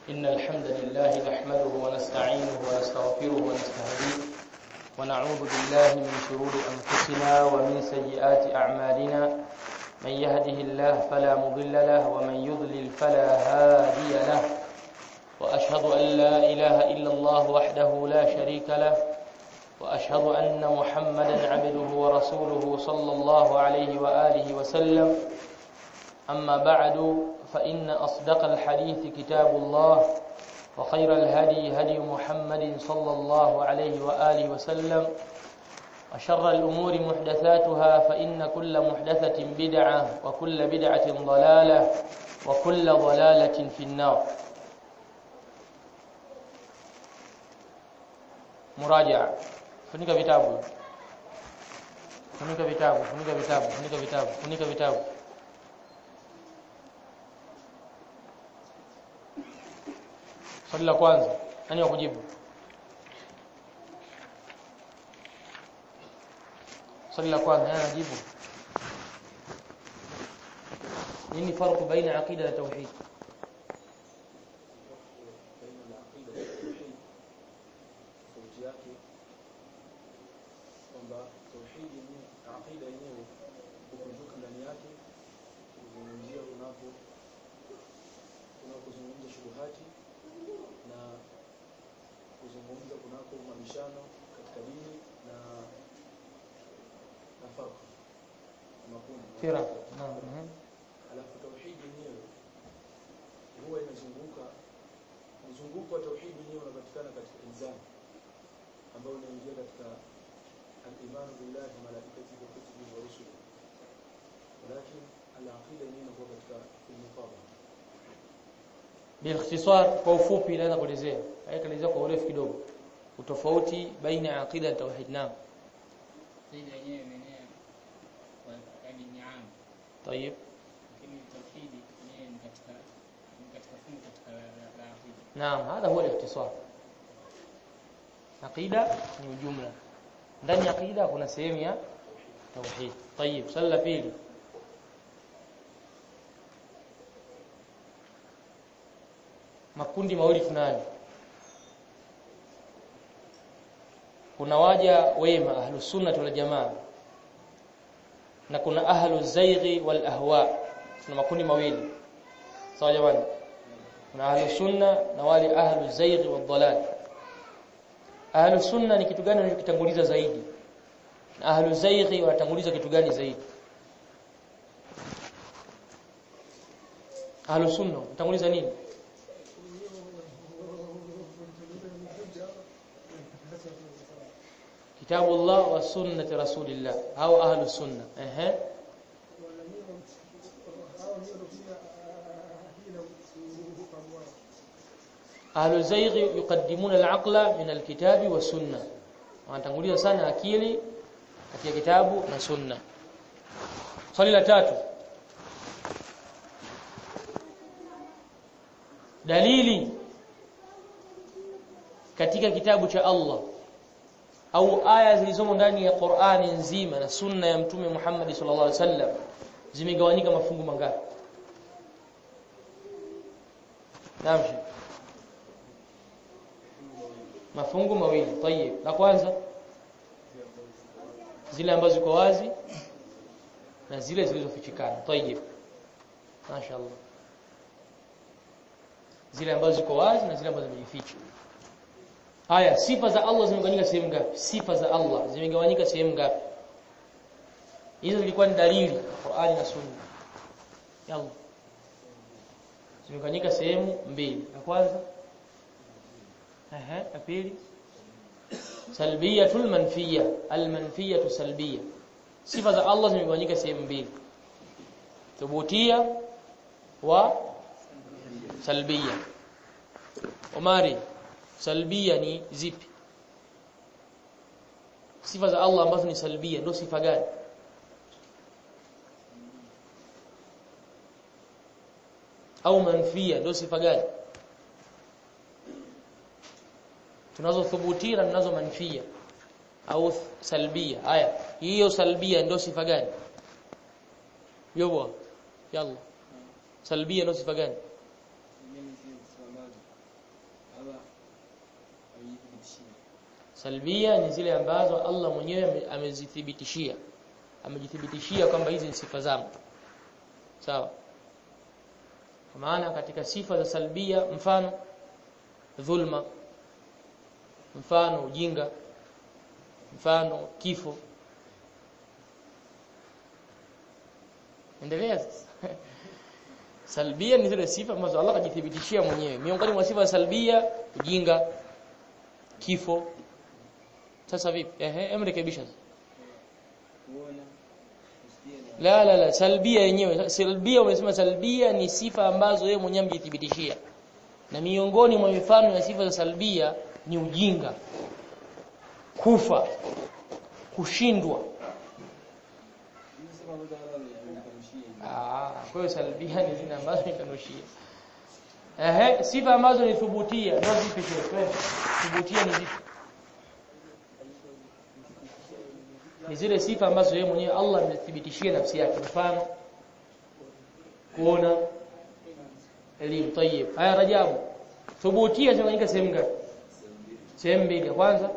إن الحمد لله نحمده ونستعينه ونستغفره ونستهديه ونعوذ بالله من شرور أنفسنا ومن سيئات أعمالنا من يهده الله فلا مضل له ومن يضلل فلا هادي له وأشهد أن لا إله إلا الله وحده لا شريك له وأشهد أن محمدا عبده ورسوله صلى الله عليه وآله وسلم أما بعد فإن أصدق الحديث كتاب الله وخير الهدي هدي محمد صلى الله عليه وآله وسلم وشر الأمور محدثاتها فإن كل محدثة بدعة وكل بدعة ضلالة وكل ضلالة في النار مراجعة funika vitabu funika vitabu funika vitabu funika vitabu funika vitabu swali la kwanza nani wa kujibu swali la kwanza nani anajibu nini farqu baina aqida na tauhid kwamba tauhidi yenyewe aqida yenyewe kukunjuka ndani yake kuzungumzia unapo unapozungumza shubuhati na kuzungumza kunako mabishano katika dini na nafaka makundi firaq naam mhm. alafu tauhidi yenyewe huwa inazunguka mzunguko wa tauhidi yenyewe unapatikana katika ilzam ambayo unaingia katika al-iman billahi wa malaikatihi wa kutubihi wa rusulihi walakin al-aqida yenyewe inakuwa katika al-muqabala باختصار kwa ufupi naweza kuelezea haikaelezea kwa urefu kidogo utofauti baina ya aqida na tauhid naam Aqida yenyewe imeenea kwa yaani ni aam, طيب lakini tauhidi yenyewe ni katika ni katika fungu katika la la- la aqida. نعم هذا هو الاختصار aqida ni ujumla ndani ya aqida kuna sehemu ya tauhid طيب swali la pili makundi mawili tunayo kuna waja wema ahlus sunnah wal jamaa na kuna ahlu zaighi wal ahwa tuna makundi mawili sawa jamani kuna ahlu sunna na wale ahlu zaighi wal dalal ahlu sunna ni kitu gani wanachokitanguliza zaidi na ahlu zaighi wanatanguliza kitu gani zaidi ahlu sunna wanatanguliza nini kitabu Allah wa sunnati rasulillah au ahlu sunna ehe ahlu zaighi yuqaddimuna al-aqla min al-kitabi wa sunna wanatanguliza sana akili katika kitabu na sunna swali la tatu dalili katika kitabu cha Allah au aya zilizomo ndani ya Qur'ani nzima na sunna ya mtume Muhammad sallallahu alaihi wasallam zimegawanyika mafungu mangapi Naam Sheikh. mafungu mawili tayeb la kwanza zile ambazo ziko wazi na zile zilizofichikana tayeb mashaallah zile ambazo ziko wazi na zile ambazo zimejificha haya sifa za Allah zimegawanyika sehemu ngapi sifa za Allah zimegawanyika sehemu ngapi hizo zilikuwa ni dalili Qur'ani na Sunna yalla zimegawanyika sehemu mbili ya kwanza ehe ya pili salbiyatul manfiya almanfiyatu salbiya sifa za Allah zimegawanyika sehemu mbili thubutia wa salbiya Omari salbia ni zipi sifa za Allah ambazo ni salbia ndio sifa gani au manfia ndio sifa gani tunazo thubutia na tunazo manfia au salbia haya hiyo salbia ndio sifa gani yobo yalla salbia ndio sifa gani Mimi si sifa ambazo salbia ni zile ambazo Allah mwenyewe amezithibitishia amejithibitishia kwamba hizi ni sifa zangu sawa kwa maana katika sifa za salbia mfano dhulma mfano ujinga mfano kifo endelea salbia ni zile sifa ambazo Allah kajithibitishia mwenyewe miongoni mwa sifa za salbia ujinga kifo sasa vipi ehe emrekebisha la la la salbia yenyewe salbia umesema salbia ni sifa ambazo yeye mwenyewe amejithibitishia na miongoni mwa mifano ya sifa za salbia ni ujinga kufa kushindwa ah kwa hiyo salbia ni zile ambazo nikanushia ehe sifa ambazo ni thubutia ndio zipi shehe thubutia ni zipi ni zile sifa ambazo yeye mwenyewe Allah amethibitishia nafsi yake mfano kuona elimu tayib haya rajabu thubutia zinafanyika sehemu ngapi sehemu mbili kwanza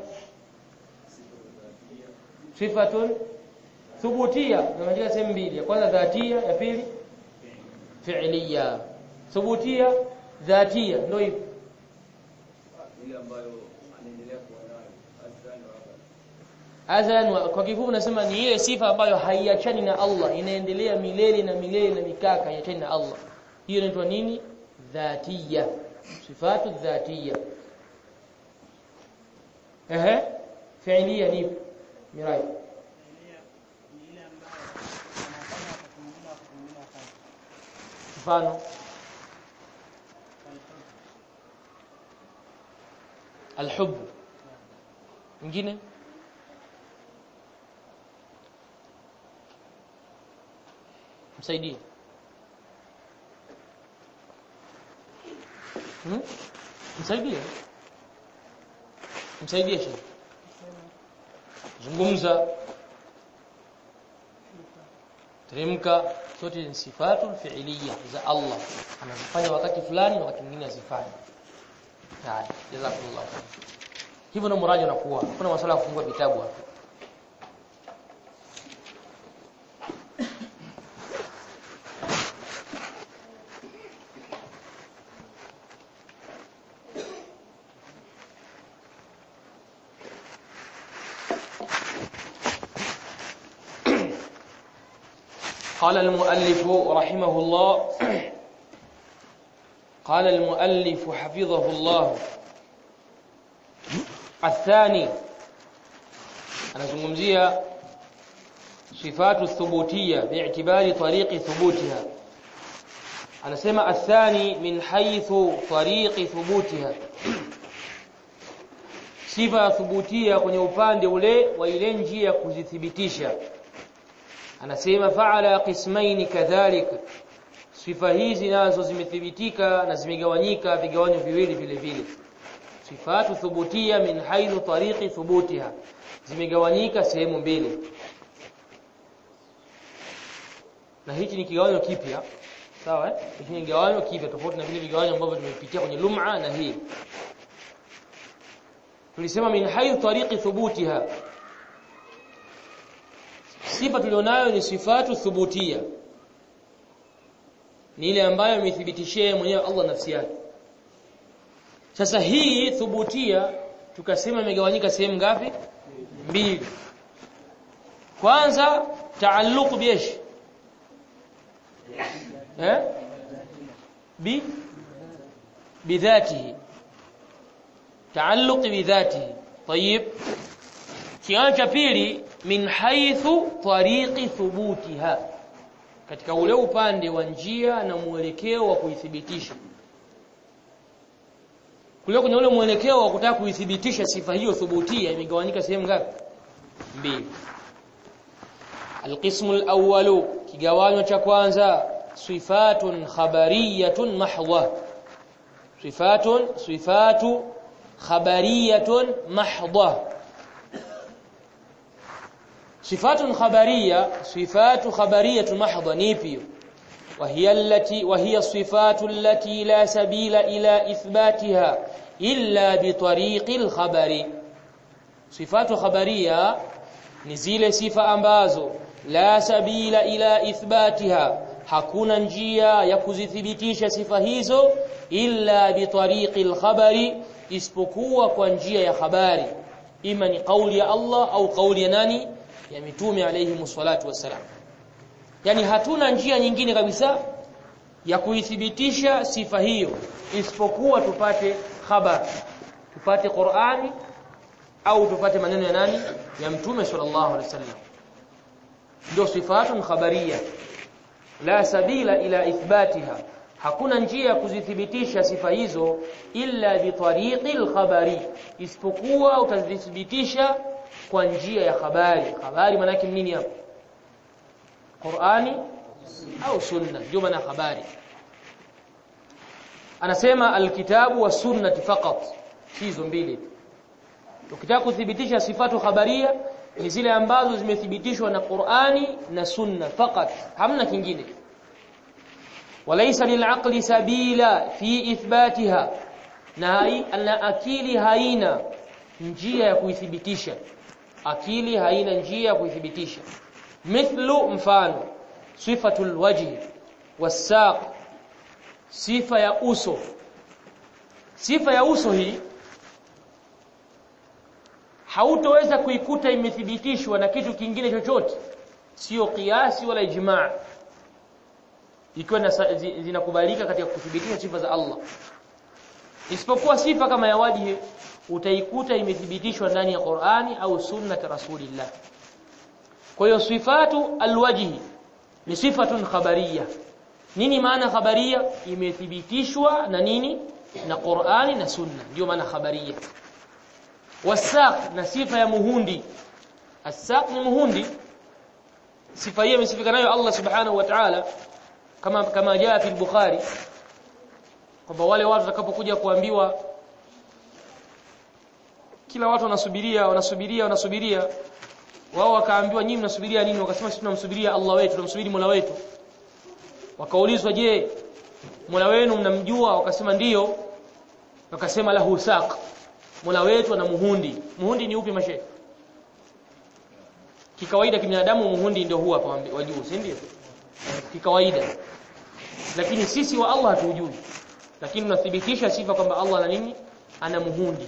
sifatun thubutia zinafanyika sehemu mbili ya kwanza dhatia ya pili fi'liya thubutia dhatia ndio hivyo ile ambayo anaendelea kuwa nayo azani wa Adhan kwa kifupi nasema ni ile sifa ambayo haiachani na Allah inaendelea milele na milele na mikaka haiachani na Allah hiyo inaitwa nini dhatiya sifatu dhatiya ehe fi'liya ni mirai mfano alhub mwingine msaidie hmm? msaidie msaidie shehe zungumza teremka zote ni sifatu fi'liya za Allah anazifanya wakati fulani na wakati mwingine azifanya haya jazakumullah hivyo na muraji unakuwa kuna masuala ya kufungua vitabu hapa قال المؤلف رحمه الله قال المؤلف حفظه الله الثاني anazungumzia sifatu thubutia bi'tibari tariqi thubutiha anasema athani min haythu tariqi thubutiha sifa thubutia kwenye upande ule wa ile njia ya kuzithibitisha anasema fa'ala qismaini kadhalika sifa hizi nazo zimethibitika na zimegawanyika vigawanyo viwili vile vile sifatu thubutia min haythu tariqi thubutiha zimegawanyika sehemu mbili na hichi ni kigawanyo kipya sawa eh hichi ni kigawanyo kipya tofauti na vile vigawanyo ambavyo tumepitia kwenye lum'a na hii tulisema min haythu tariqi thubutiha sifa tulionayo ni sifatu thubutia ni ile ambayo amethibitishia mwenyewe Allah nafsi yake sasa hii thubutia tukasema imegawanyika sehemu ngapi mbili kwanza taalluq biesh eh bi bidhatihi taalluq bidhatihi طيب kiwango cha pili min haythu tariqi thubutiha katika ule upande wa njia na mwelekeo wa kuithibitisha kule kwenye ule mwelekeo wa kutaka kuithibitisha sifa hiyo thubutia imegawanyika sehemu ngapi mbili القسم الأول kigawanyo cha kwanza sifatun khabariyatun mahdha sifatun sifatu khabariyatun mahdha صفات خبريه صفات خبريه محضه نيبي وهي التي وهي الصفات التي لا سبيل الى اثباتها الا بطريق الخبر sifatu khabaria ni zile sifa ambazo la sabila ila ithbatiha hakuna njia ya kuzithibitisha sifa hizo illa bitariqi alkhabari isipokuwa kwa njia ya habari ima ni kauli ya Allah au kauli ya nani ya mitume alayhi msalatu wassalam yani hatuna njia nyingine kabisa ya kuithibitisha sifa hiyo isipokuwa tupate khabar tupate Qur'ani au tupate maneno ya nani ya mtume sallallahu alaihi wasallam ndio sifatun khabariya la sabila ila ithbatiha hakuna njia ya kuzithibitisha sifa hizo illa bitariqi alkhabari isipokuwa utazithibitisha kwa njia ya habari habari maana yake nini hapo Qur'ani au sunna ndio maana habari anasema alkitabu wa sunnati faqat hizo mbili ukitaka kuthibitisha sifatu khabaria ni zile ambazo zimethibitishwa na Qur'ani na sunna faqat hamna kingine walaysa lil'aqli sabila fi ithbatiha na na akili haina njia ya kuithibitisha akili haina njia ya kuithibitisha mithlu mfano sifatul wajhi wasaq sifa ya uso sifa ya uso hii hautoweza kuikuta imethibitishwa na kitu kingine chochote sio kiasi wala ijmaa ikiwa zinakubalika katika kuthibitisha sifa za Allah isipokuwa sifa kama ya wajhi utaikuta imethibitishwa ndani ya Qur'ani au sunnat rasulillah kwa hiyo sifatu alwajhi ni sifatun khabariyah nini maana khabaria imethibitishwa na nini na Qur'ani na Sunna ndio maana khabaria wasaq na sifa ya muhundi asaq ni muhundi sifa hiyo imesifika nayo Allah subhanahu wa ta'ala kama kama jaa fi al-Bukhari kwamba wale watu watakapokuja kuambiwa kila watu wanasubiria wanasubiria wanasubiria wao wakaambiwa nyinyi mnasubiria nini wakasema sisi tunamsubiria Allah wetu tunamsubiri Mola wetu wakaulizwa je Mola wenu mnamjua wakasema ndiyo wakasema lahu saq Mola wetu ana muhundi muhundi ni upi mashe kikawaida kibinadamu muhundi ndio huwa hapa wa juu si ndio kikawaida lakini sisi wa Allah hatujui lakini tunathibitisha sifa kwamba Allah ana nini ana muhundi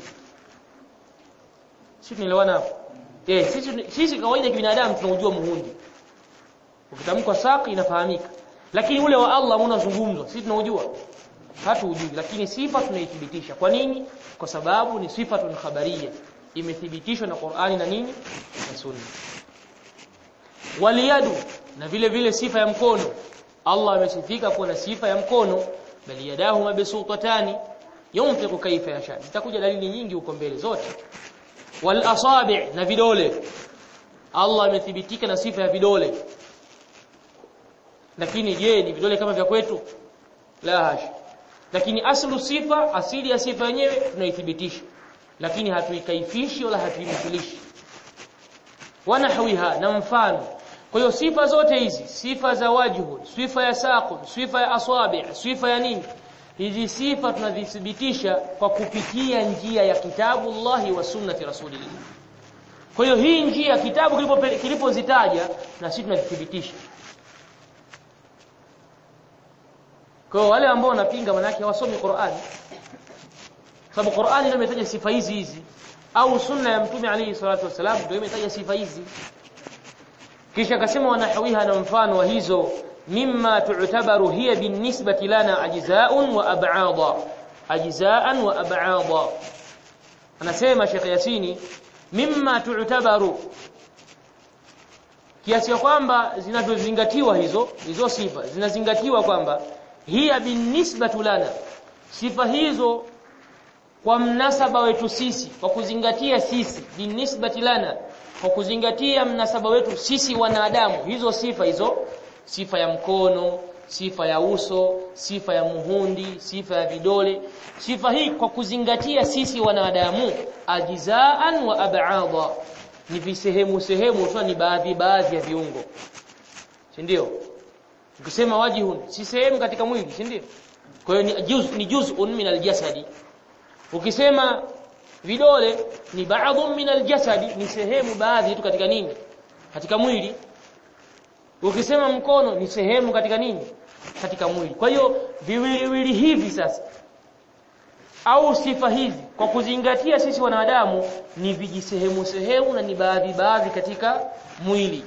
sisi tunaelewana hapo eh sisi sisi kawaida kibinadamu tunaujua muhundi ukitamkwa saq inafahamika lakini ule wa Allah unazungumzwa sisi tunaujua hatuujui lakini sifa tunaithibitisha kwa nini kwa sababu ni sifatun khabariyya imethibitishwa na Qur'ani na nini na Sunna waliyadu na vile vile sifa ya mkono Allah amesifika kuwa na sifa ya mkono bali yadahu mabsutatani yunfiqu kaifa yasha zitakuja dalili nyingi huko mbele zote wal asabi' na vidole Allah amethibitika na sifa ya vidole lakini je ni vidole kama vya kwetu la hasha lakini aslu sifa asili ya sifa yenyewe tunaithibitisha lakini hatuikaifishi wala hatuimithilishi wanahwiha na mfano kwa hiyo sifa zote hizi sifa za wajhu sifa ya saqu sifa ya asabi sifa ya nini hizi sifa tunazithibitisha kwa kupitia njia ya kitabu Allahi wa sunnati rasulillah kwa hiyo hii njia kitabu kilipozitaja na sisi tunazithibitisha Kwa wale ambao wanapinga manake hawasomi Qur'ani. Sababu Qur'ani ndio imetaja sifa hizi hizi au sunna ya Mtume alayhi salatu wasalam ndio imetaja sifa hizi. Kisha akasema wanahawiha na mfano wa hizo mimma tu'tabaru hiya binisbati lana ajza'un wa ab'ada. Ajza'an wa ab'ada. Anasema Sheikh Yasini mimma tu'tabaru kiasi kwamba zinazozingatiwa hizo hizo sifa zinazingatiwa kwamba hiya binisbatu lana sifa hizo kwa mnasaba wetu sisi kwa kuzingatia sisi binisbati lana kwa kuzingatia mnasaba wetu sisi wanadamu hizo sifa hizo sifa ya mkono sifa ya uso sifa ya muhundi sifa ya vidole sifa hii kwa kuzingatia sisi wanadamu ajizaan wa ab'adha ni visehemu sehemu tu ni baadhi baadhi ya viungo si ndio ukisema wajihun si sehemu katika mwili si ndio kwa hiyo ni juz ni juz'un min aljasadi ukisema vidole ni ba'dhu min aljasadi ni sehemu baadhi tu katika nini katika mwili ukisema mkono ni sehemu katika nini katika mwili kwa hiyo viwiliwili hivi sasa au sifa hizi kwa kuzingatia sisi wanadamu ni vijisehemu sehemu na ni baadhi baadhi katika mwili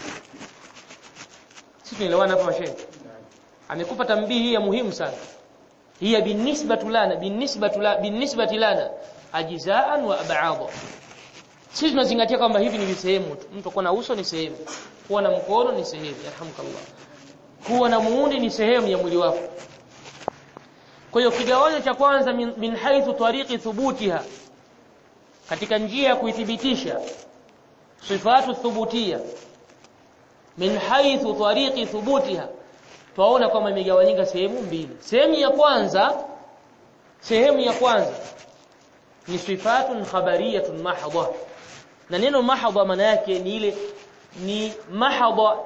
sisi tunaelewana hapa mashehe amekupa tambihi ya muhimu sana hiya binisbatu lana binisbatu la binisbati lana ajzaan wa ab'adha sisi tunazingatia kwamba hivi ni sehemu tu mtu kuwa na uso ni sehemu kuwa na mkono ni sehemu yarhamukallah kuwa na muundi ni sehemu ya mwili wako kwa hiyo kigawanyo cha kwanza min, min haithu tariqi thubutiha katika njia ya kuithibitisha sifatu thubutia min haithu tariqi thubutiha twaona kwamba imegawanyika sehemu mbili sehemu ya kwanza sehemu ya kwanza ni sifatun khabariyatun mahdha na neno mahdha maana yake ni ile ni mahdha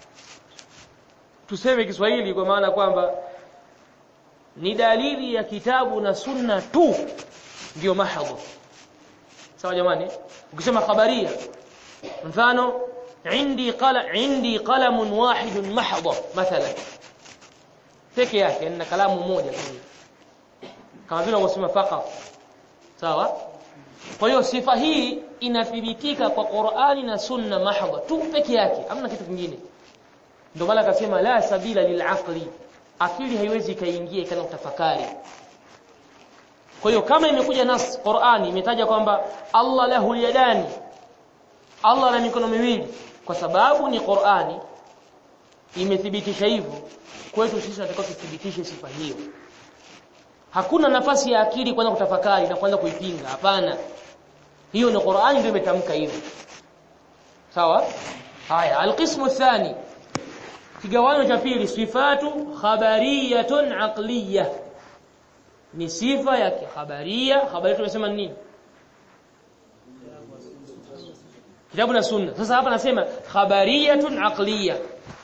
tuseme Kiswahili kwa maana kwamba ni dalili ya kitabu na sunna tu ndio mahdha sawa jamani ukisema khabaria mfano عندي قلم عندي قلم واحد محض مثلا peke yake na kalamu moja tu kama vile unasema faqat sawa kwa hiyo sifa hii inathibitika kwa Qur'ani na Sunna mahdha tu peke yake hamna kitu kingine ndio maana akasema la sabila lil'aqli akili haiwezi kaingia ikana utafakari kwa hiyo kama imekuja nas Qur'ani imetaja kwamba Allah lahu yadani Allah ana mikono miwili kwa sababu ni Qur'ani imethibitisha hivyo kwetu sisi tunatakiwa tuthibitishe sifa hiyo hakuna nafasi ya akili kwanza kutafakari na kwanza kuipinga hapana hiyo ni Qur'ani ndio imetamka hivyo sawa haya alqismu thani kigawanyo cha pili sifatu khabariyatun aqliyah ni sifa ya khabaria habari tunasema nini kitabu na sunna sasa hapa nasema khabariyatun aqliyah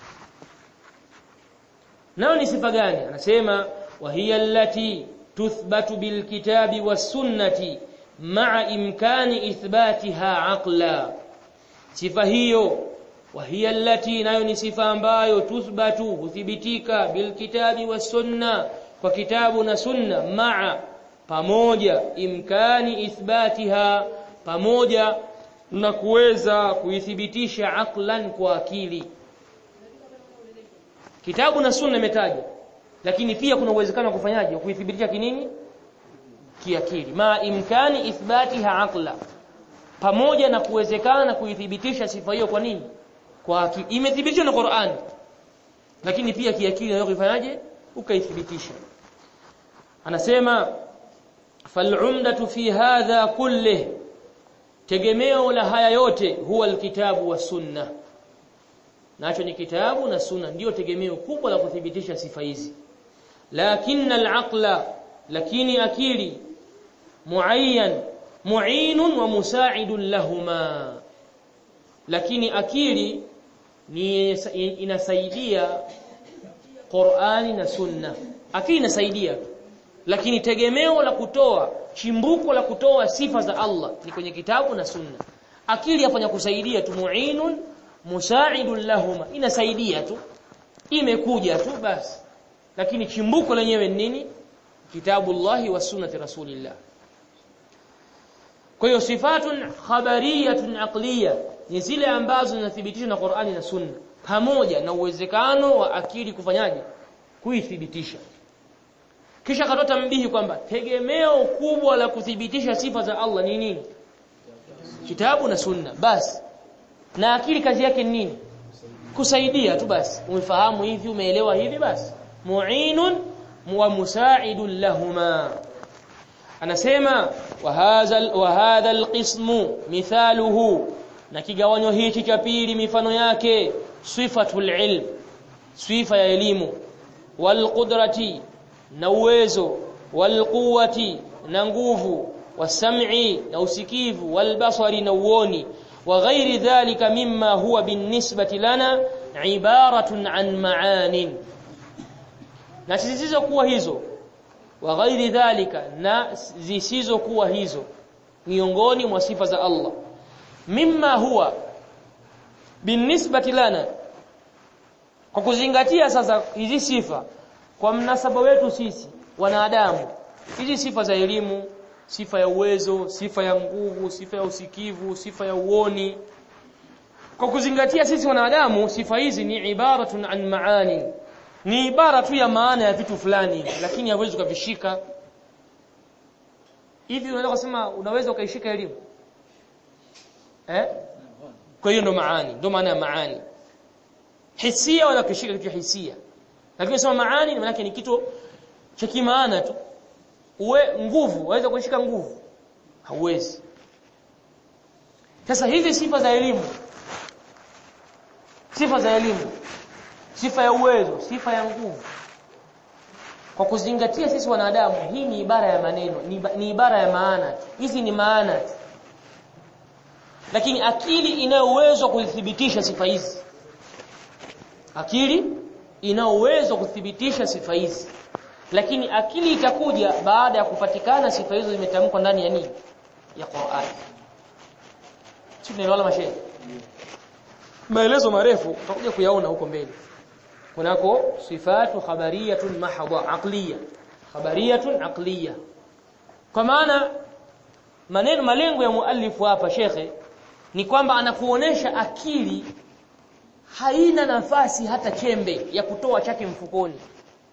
nayo ni sifa gani anasema wa hiya allati tuthbatu bil kitabi was sunnati ma'a imkani ithbatiha aqla sifa hiyo wa hiya allati nayo ni sifa ambayo tuthbatu huthibitika bil kitabi was sunna kwa kitabu na sunna ma'a pamoja imkani ithbatiha pamoja na kuweza kuithibitisha aqlan kwa akili kitabu na sunna imetajwa lakini pia kuna uwezekano wa kufanyaje kuithibitisha kinini kiakili ma imkani ithbatiha aqla pamoja na kuwezekana kuithibitisha sifa hiyo kwa nini kwa akili imethibitishwa na Qur'an lakini pia kiakili unaweza kufanyaje ukaithibitisha anasema fal'umdatu fi hadha kullih tegemeo la haya yote huwa alkitabu wa sunna nacho ni kitabu na sunna ndio tegemeo kubwa la kuthibitisha sifa hizi lakini al-aqla lakini akili muayyan mu'inun wa musa'idun lahuma lakini akili ni inasaidia Qur'ani na sunna akili inasaidia lakini tegemeo la kutoa chimbuko la kutoa sifa za Allah ni kwenye kitabu na sunna akili yafanya kusaidia tu mu'inun musa'idun lahuma inasaidia tu imekuja tu basi lakini chimbuko lenyewe ni nini kitabullahi wa sunnati rasulillah kwa hiyo sifatun khabariyatun aqliya ni zile ambazo zinathibitishwa na Qur'ani na Sunna pamoja na uwezekano wa akili kufanyaje kuithibitisha kisha akatoa tambihi kwamba tegemeo kubwa la kuthibitisha sifa za Allah ni nini kitabu na sunna basi na akili kazi yake ni nini kusaidia tu basi umefahamu hivi umeelewa hivi basi mu'inun wa musa'idun lahuma anasema wa hadha wa hadha alqismu mithaluhu na kigawanyo hichi cha pili mifano yake sifatul ilm sifa ya elimu wal qudrati na uwezo wal quwwati na nguvu wasam'i na usikivu wal basari na uoni wa ghairi dhalika mimma huwa binisbati lana ibaratun an ma'anin na zisizokuwa hizo wa ghairi dhalika na zisizokuwa hizo miongoni mwa sifa za Allah mimma huwa binisbati lana kwa kuzingatia sasa hizi sifa kwa mnasaba wetu sisi wanadamu hizi sifa za elimu sifa ya uwezo sifa ya nguvu sifa ya usikivu sifa ya uoni kwa kuzingatia sisi wanadamu sifa hizi ni ibaratun an maani ni ibara tu ya maana ya vitu fulani lakini hawezi kuvishika hivi unaweza kusema unaweza ukaishika elimu eh kwa hiyo ndo maani ndo maana ya maani hisia wala kushika kitu hisia lakini sema maani maana yake ni kitu cha kimaana tu uwe nguvu waweza kushika nguvu hauwezi sasa hizi sifa za elimu sifa za elimu sifa ya uwezo sifa ya nguvu kwa kuzingatia sisi wanadamu hii ni ibara ya maneno ni, ni ibara ya maana hizi ni maana lakini akili ina uwezo kuzithibitisha sifa hizi akili ina uwezo kuthibitisha sifa hizi lakini akili itakuja baada ya kupatikana sifa hizo zimetamkwa ndani ya nini ya Qur'an sio tunaelewana mashehe maelezo marefu tutakuja kuyaona huko mbele kunako sifatu khabariyatun mahdha aqliya khabariyatun aqliya kwa maana maneno malengo ya muallifu hapa shekhe ni kwamba anakuonesha akili haina nafasi hata chembe ya kutoa chake mfukoni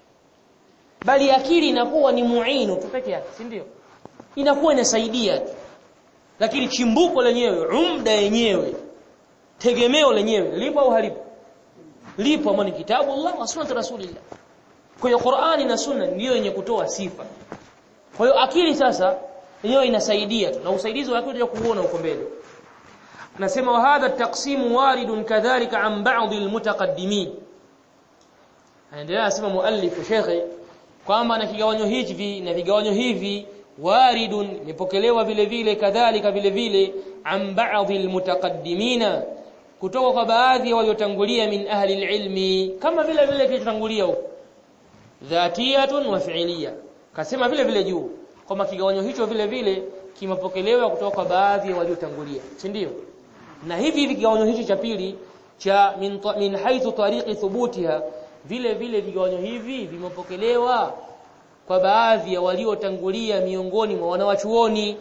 bali akili inakuwa ni muinu tu peke yake si ndio inakuwa inasaidia tu lakini chimbuko lenyewe umda yenyewe tegemeo lenyewe lipo au halipo lipo ambalo ni kitabu Allah wa sunnah rasulillah kwa hiyo Qur'ani na sunna ndiyo yenye kutoa sifa kwa hiyo akili sasa yenyewe inasaidia tu na usaidizi wa akili kuuona huko mbele anasema wa hadha taqsim waridun kadhalika an ba'd almutaqaddimin anaendelea anasema muallif shekhe kwamba na kigawanyo hivi na vigawanyo hivi waridun imepokelewa vile vile kadhalika vile vile an ba'd almutaqaddimina kutoka kwa baadhi ya waliotangulia min ahli ilmi kama vile vile kilichotangulia huko dhatiyatun wa fi'liya kasema vile vile juu kwamba kigawanyo hicho vile vile kimepokelewa kutoka kwa baadhi ya waliotangulia si ndio na hivi hivi kigawanyo hicho cha pili cha min, min haithu tariqi thubutiha vile vile vigawanyo hivi vimepokelewa kwa baadhi ya waliotangulia miongoni mwa wanawachuoni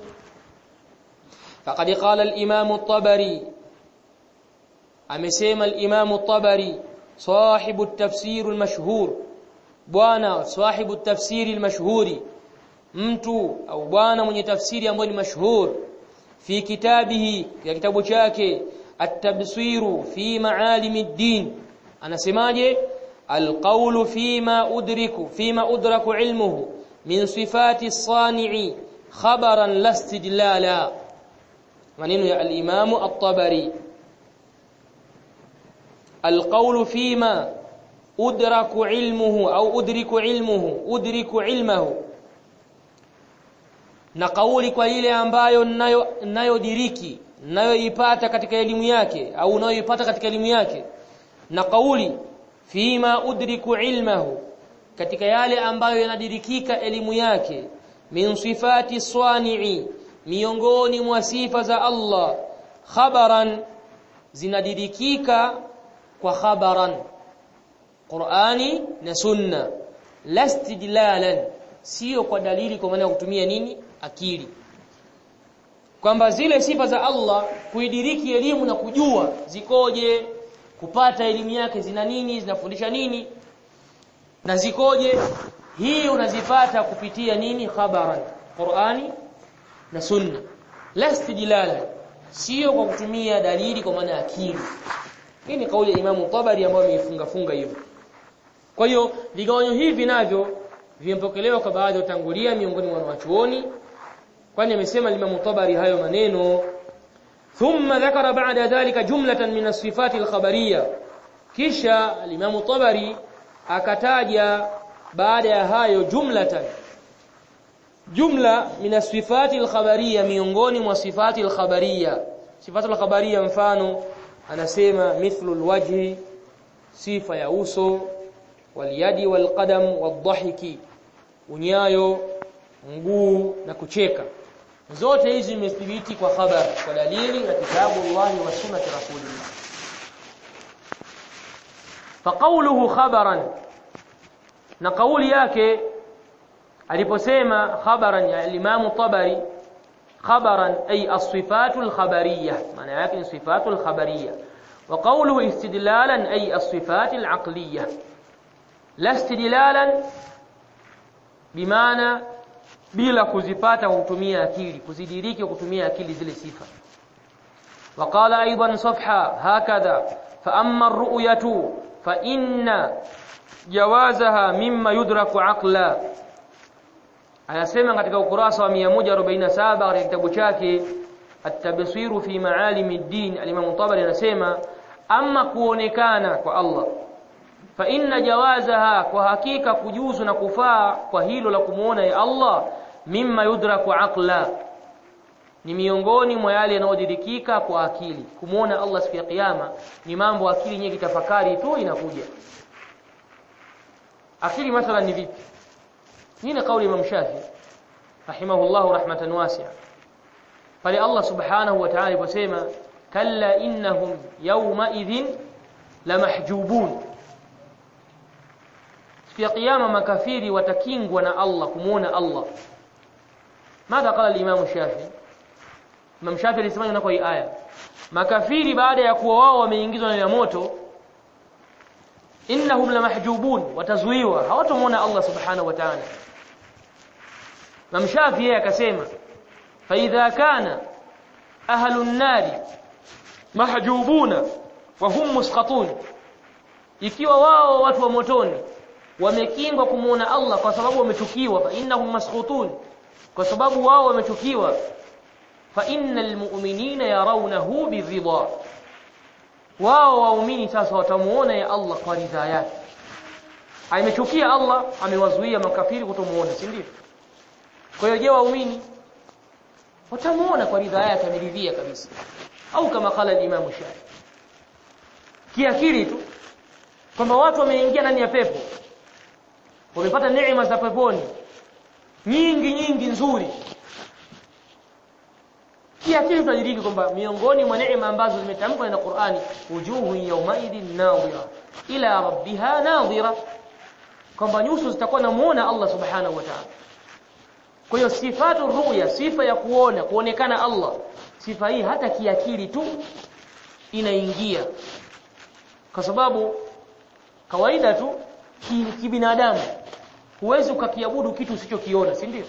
faqad qala al-imam at-tabari amesema al-imam at-tabari sahibu at-tafsir al-mashhur bwana sahibu at-tafsir al-mashhuri mtu au bwana mwenye tafsiri ambayo ni mashhur fi kitabihi ya kitabu chake at-tabsiru fi ma'alim ad-din anasemaje القول فيما أدرك فيما أدرك علمه من صفات الصانع خبرا لا استدلالا maneno ya al-Imam at-Tabari القول فيما أدرك علمه أو أدرك علمه أدرك علمه na kauli kwa ile ambayo nayo nayodiriki nayoipata katika elimu yake au nayoipata katika elimu yake na kauli fima udriku ilmahu katika yale ambayo yanadirikika elimu yake min sifati swani'i miongoni mwa sifa za Allah khabaran zinadirikika kwa khabaran Qur'ani na Sunna lastidlalan sio kwa dalili kwa maana ya kutumia nini akili kwamba zile sifa za Allah kuidiriki elimu na kujua zikoje kupata elimu yake zina nini zinafundisha nini na zikoje hii unazipata kupitia nini khabaran Qur'ani na Sunna lastidlalan sio kwa kutumia dalili kwa maana akili hii ni kauli ya Imamu Tabari ambayo ameifunga funga hiyo kwa hiyo vigawanyo hivi navyo vimepokelewa kwa baadhi ya utangulia miongoni mwa wanachuoni kwani amesema Imam Tabari hayo maneno thumma dhakara ba'da dhalika jumlatan min as-sifat al-khabariyya kisha Imam Tabari akataja baada ya hayo jumlatan jumla min as-sifat al-khabariyya miongoni mwa sifati al-khabariyya sifatu al-khabariyya mfano anasema mithlu al-wajhi sifa ya uso waliyadi walqadam wadhahiki unyayo mguu na kucheka zote hizi zimethibiti kwa khabar kwa dalili ya kitabu Allah wa sunnati rasulillah فقوله خبرا na kauli yake aliposema khabaran ya Imam Tabari khabaran ay as-sifatu al-khabariyah maana yake ni sifatu al-khabariyah wa qawluhu istidlalan ay as-sifat al-aqliyah la istidlalan bimaana bila kuzipata kwa kutumia akili kuzidiriki kwa kutumia akili zile sifa وقال ايضا صفحه هكذا فاما الرؤيه فان جوازها مما يدرك عقلا anasema katika ukurasa wa 147 katika kitabu chake at-tabsir fi maalim ad-din al-imam Tabari anasema ama kuonekana kwa Allah fa inna jawazaha kwa hakika kujuzu na kufaa kwa hilo la kumuona ya Allah mimma yudraku aqla ni miongoni mwa yale yanayodirikika kwa akili kumuona Allah siku ya kiyama ni mambo akili yenyewe kitafakari tu inakuja akili mathalan ni vipi nini kauli Imam Shafi rahimahullah rahmatan wasi'a pale Allah subhanahu wa ta'ala aliposema kalla innahum yawma idhin lamahjubun siku ya kiyama makafiri watakingwa na Allah kumuona Allah ماذا قال الامام الشافعي Imam Shafi alisema na kwa hii aya makafiri baada ya kuwa wao wameingizwa ndani ya moto innahum lamahjubun watazuiwa hawatamuona Allah subhanahu wa ta'ala Imam Shafi yeye akasema fa idha kana ahlun nari mahjubuna wa hum musqatun ikiwa wao watu wa motoni wamekingwa kumuona Allah kwa sababu wamechukiwa fa innahum maskhutun kwa sababu wao wamechukiwa fa innal mu'minina yarawnahu biridha wao waumini sasa watamuona ya Allah kwa ridha yake amechukia Allah amewazuia makafiri kutomuona si ndio kwa hiyo je waumini watamuona kwa ridha yake ameridhia kabisa au kama kala al-Imam Shafi kiakili tu kwamba watu wameingia ndani ya pepo wamepata neema za peponi nyingi nyingi nzuri kiakili tunadiriki kwamba miongoni mwa neema ambazo zimetamkwa na Qur'ani wujuhu yawmaidin nadhira ila rabbiha nadhira kwamba nyuso zitakuwa namuona Allah subhanahu wa ta'ala kwa hiyo sifatu ruya sifa ya kuona kuonekana Allah sifa hii hata kiakili tu inaingia kwa sababu kawaida tu kibinadamu ki huwezi ukakiabudu kitu usichokiona si ndio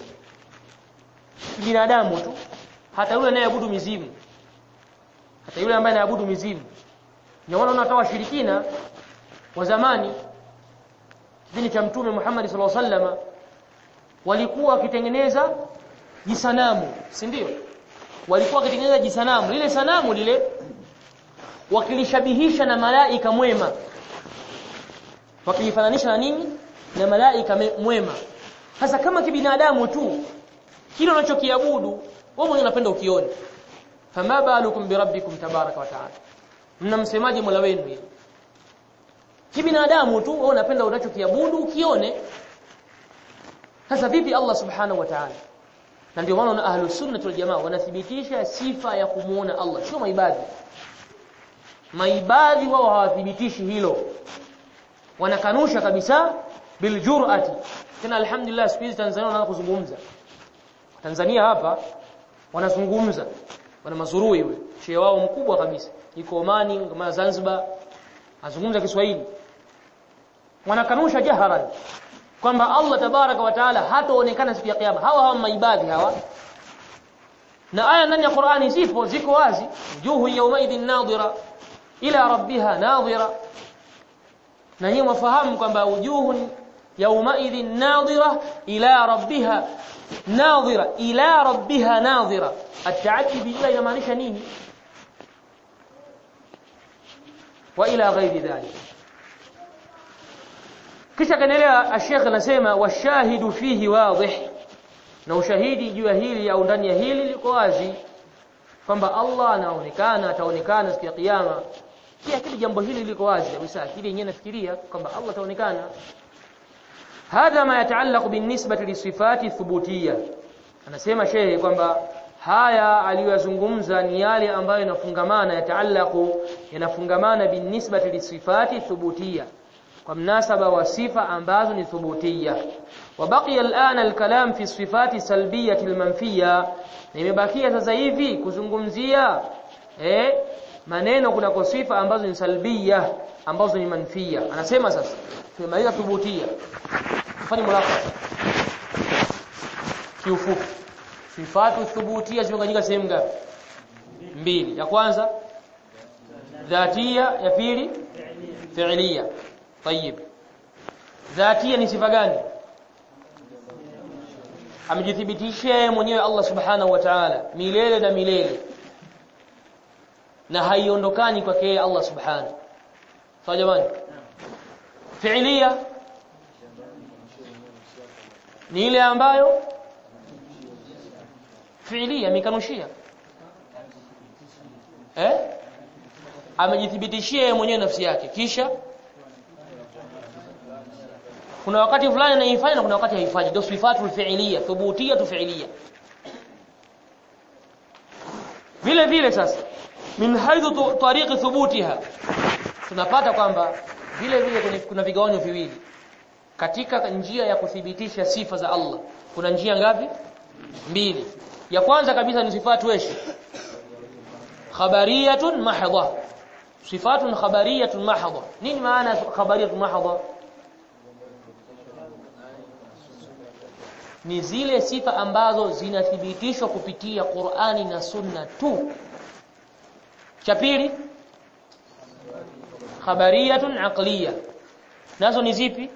binadamu tu hata yule anayeabudu mizimu hata yule ambaye anaabudu mizimu ndio maana unatoa washirikina wa zamani dini cha mtume Muhammad sallallahu alaihi wasallam walikuwa wakitengeneza jisanamu si ndio walikuwa wakitengeneza jisanamu lile sanamu lile wakilishabihisha na malaika mwema wakilifananisha na nini na malaika mwema sasa kama kibinadamu tu kile unachokiabudu wewe mwenyewe unapenda ukione fama balukum birabbikum tabaraka wa taala mnamsemaje mola wenu hili kibinadamu tu wewe unapenda unachokiabudu ukione sasa vipi Allah subhanahu wa ta'ala na ndio maana ahlus sunnah wal jamaa wanathibitisha sifa ya kumuona Allah sio maibadhi maibadhi wao hawathibitishi hilo wanakanusha kabisa biljur'ati tena alhamdulillah siku hizi Tanzania wanaanza kuzungumza Tanzania hapa wanazungumza wana mazurui yule shehe wao mkubwa kabisa yuko Omani kama Zanzibar azungumza Kiswahili wanakanusha jaharan kwamba Allah tabaraka wa taala hataonekana siku ya kiyama hawa hawa maibadhi hawa na aya ndani ya Qur'ani zipo ziko wazi juhu yawmaidhin nadhira ila rabbiha nadhira na nyinyi mfahamu kwamba wujuhun yawmaidhin nadhira ila rabbiha nadhira ila rabbiha nadhira at-ta'addi bila inamaanisha nini wa ila ghairi dhalik kisha kaendelea Sheikh anasema washahidu fihi wadih na ushahidi juu ya hili au ndani ya hili liko wazi kwamba Allah anaonekana ataonekana siku ya kiyama pia kile jambo hili liko wazi kabisa akili yenyewe nafikiria kwamba Allah ataonekana hadha ma yataallaq binisbati lisifati thubutiyya anasema shehe kwamba haya aliyozungumza ni yale ambayo yanafungamana yataalaku yanafungamana binisbati lisifati thubutia kwa mnasaba wa sifa ambazo ni thubutia وبقي الآن الكلام في الصفات السلبية المنفية nimebakia sasa hivi kuzungumzia eh maneno kuna sifa ambazo ni salbia ambazo ni manfia anasema sasa tumemaliza thubutia tufanye mulaka kiufupi sifatu thubutia zimegawanyika sehemu ngapi mbili ya kwanza dhatia ya pili fi'liya طيب dhatia ni sifa gani amejithibitisha yeye mwenyewe Allah subhanahu wa ta'ala milele na milele na haiondokani kwake yeye Allah subhanahu sawa jamani fi'liya ni ile ambayo fi'liya mikanushia eh amejithibitishia yeye mwenyewe nafsi yake kisha kuna wakati fulani anaifanya na kuna wakati haifanyi ndio sifatul fi'liya thubutiyatu fi'liya vile vile sasa min haidhu tariqi thubutiha tunapata kwamba vile vile kuna vigawanyo viwili katika njia ya kuthibitisha sifa za Allah kuna njia ngapi mbili ya kwanza kabisa ni sifatu weshi khabariyatun mahdha sifatun khabariyatun mahdha nini maana khabariyatun mahdha ni zile sifa ambazo zinathibitishwa kupitia Qur'ani na Sunna tu. Cha pili khabariyatun aqliya. Nazo ni zipi?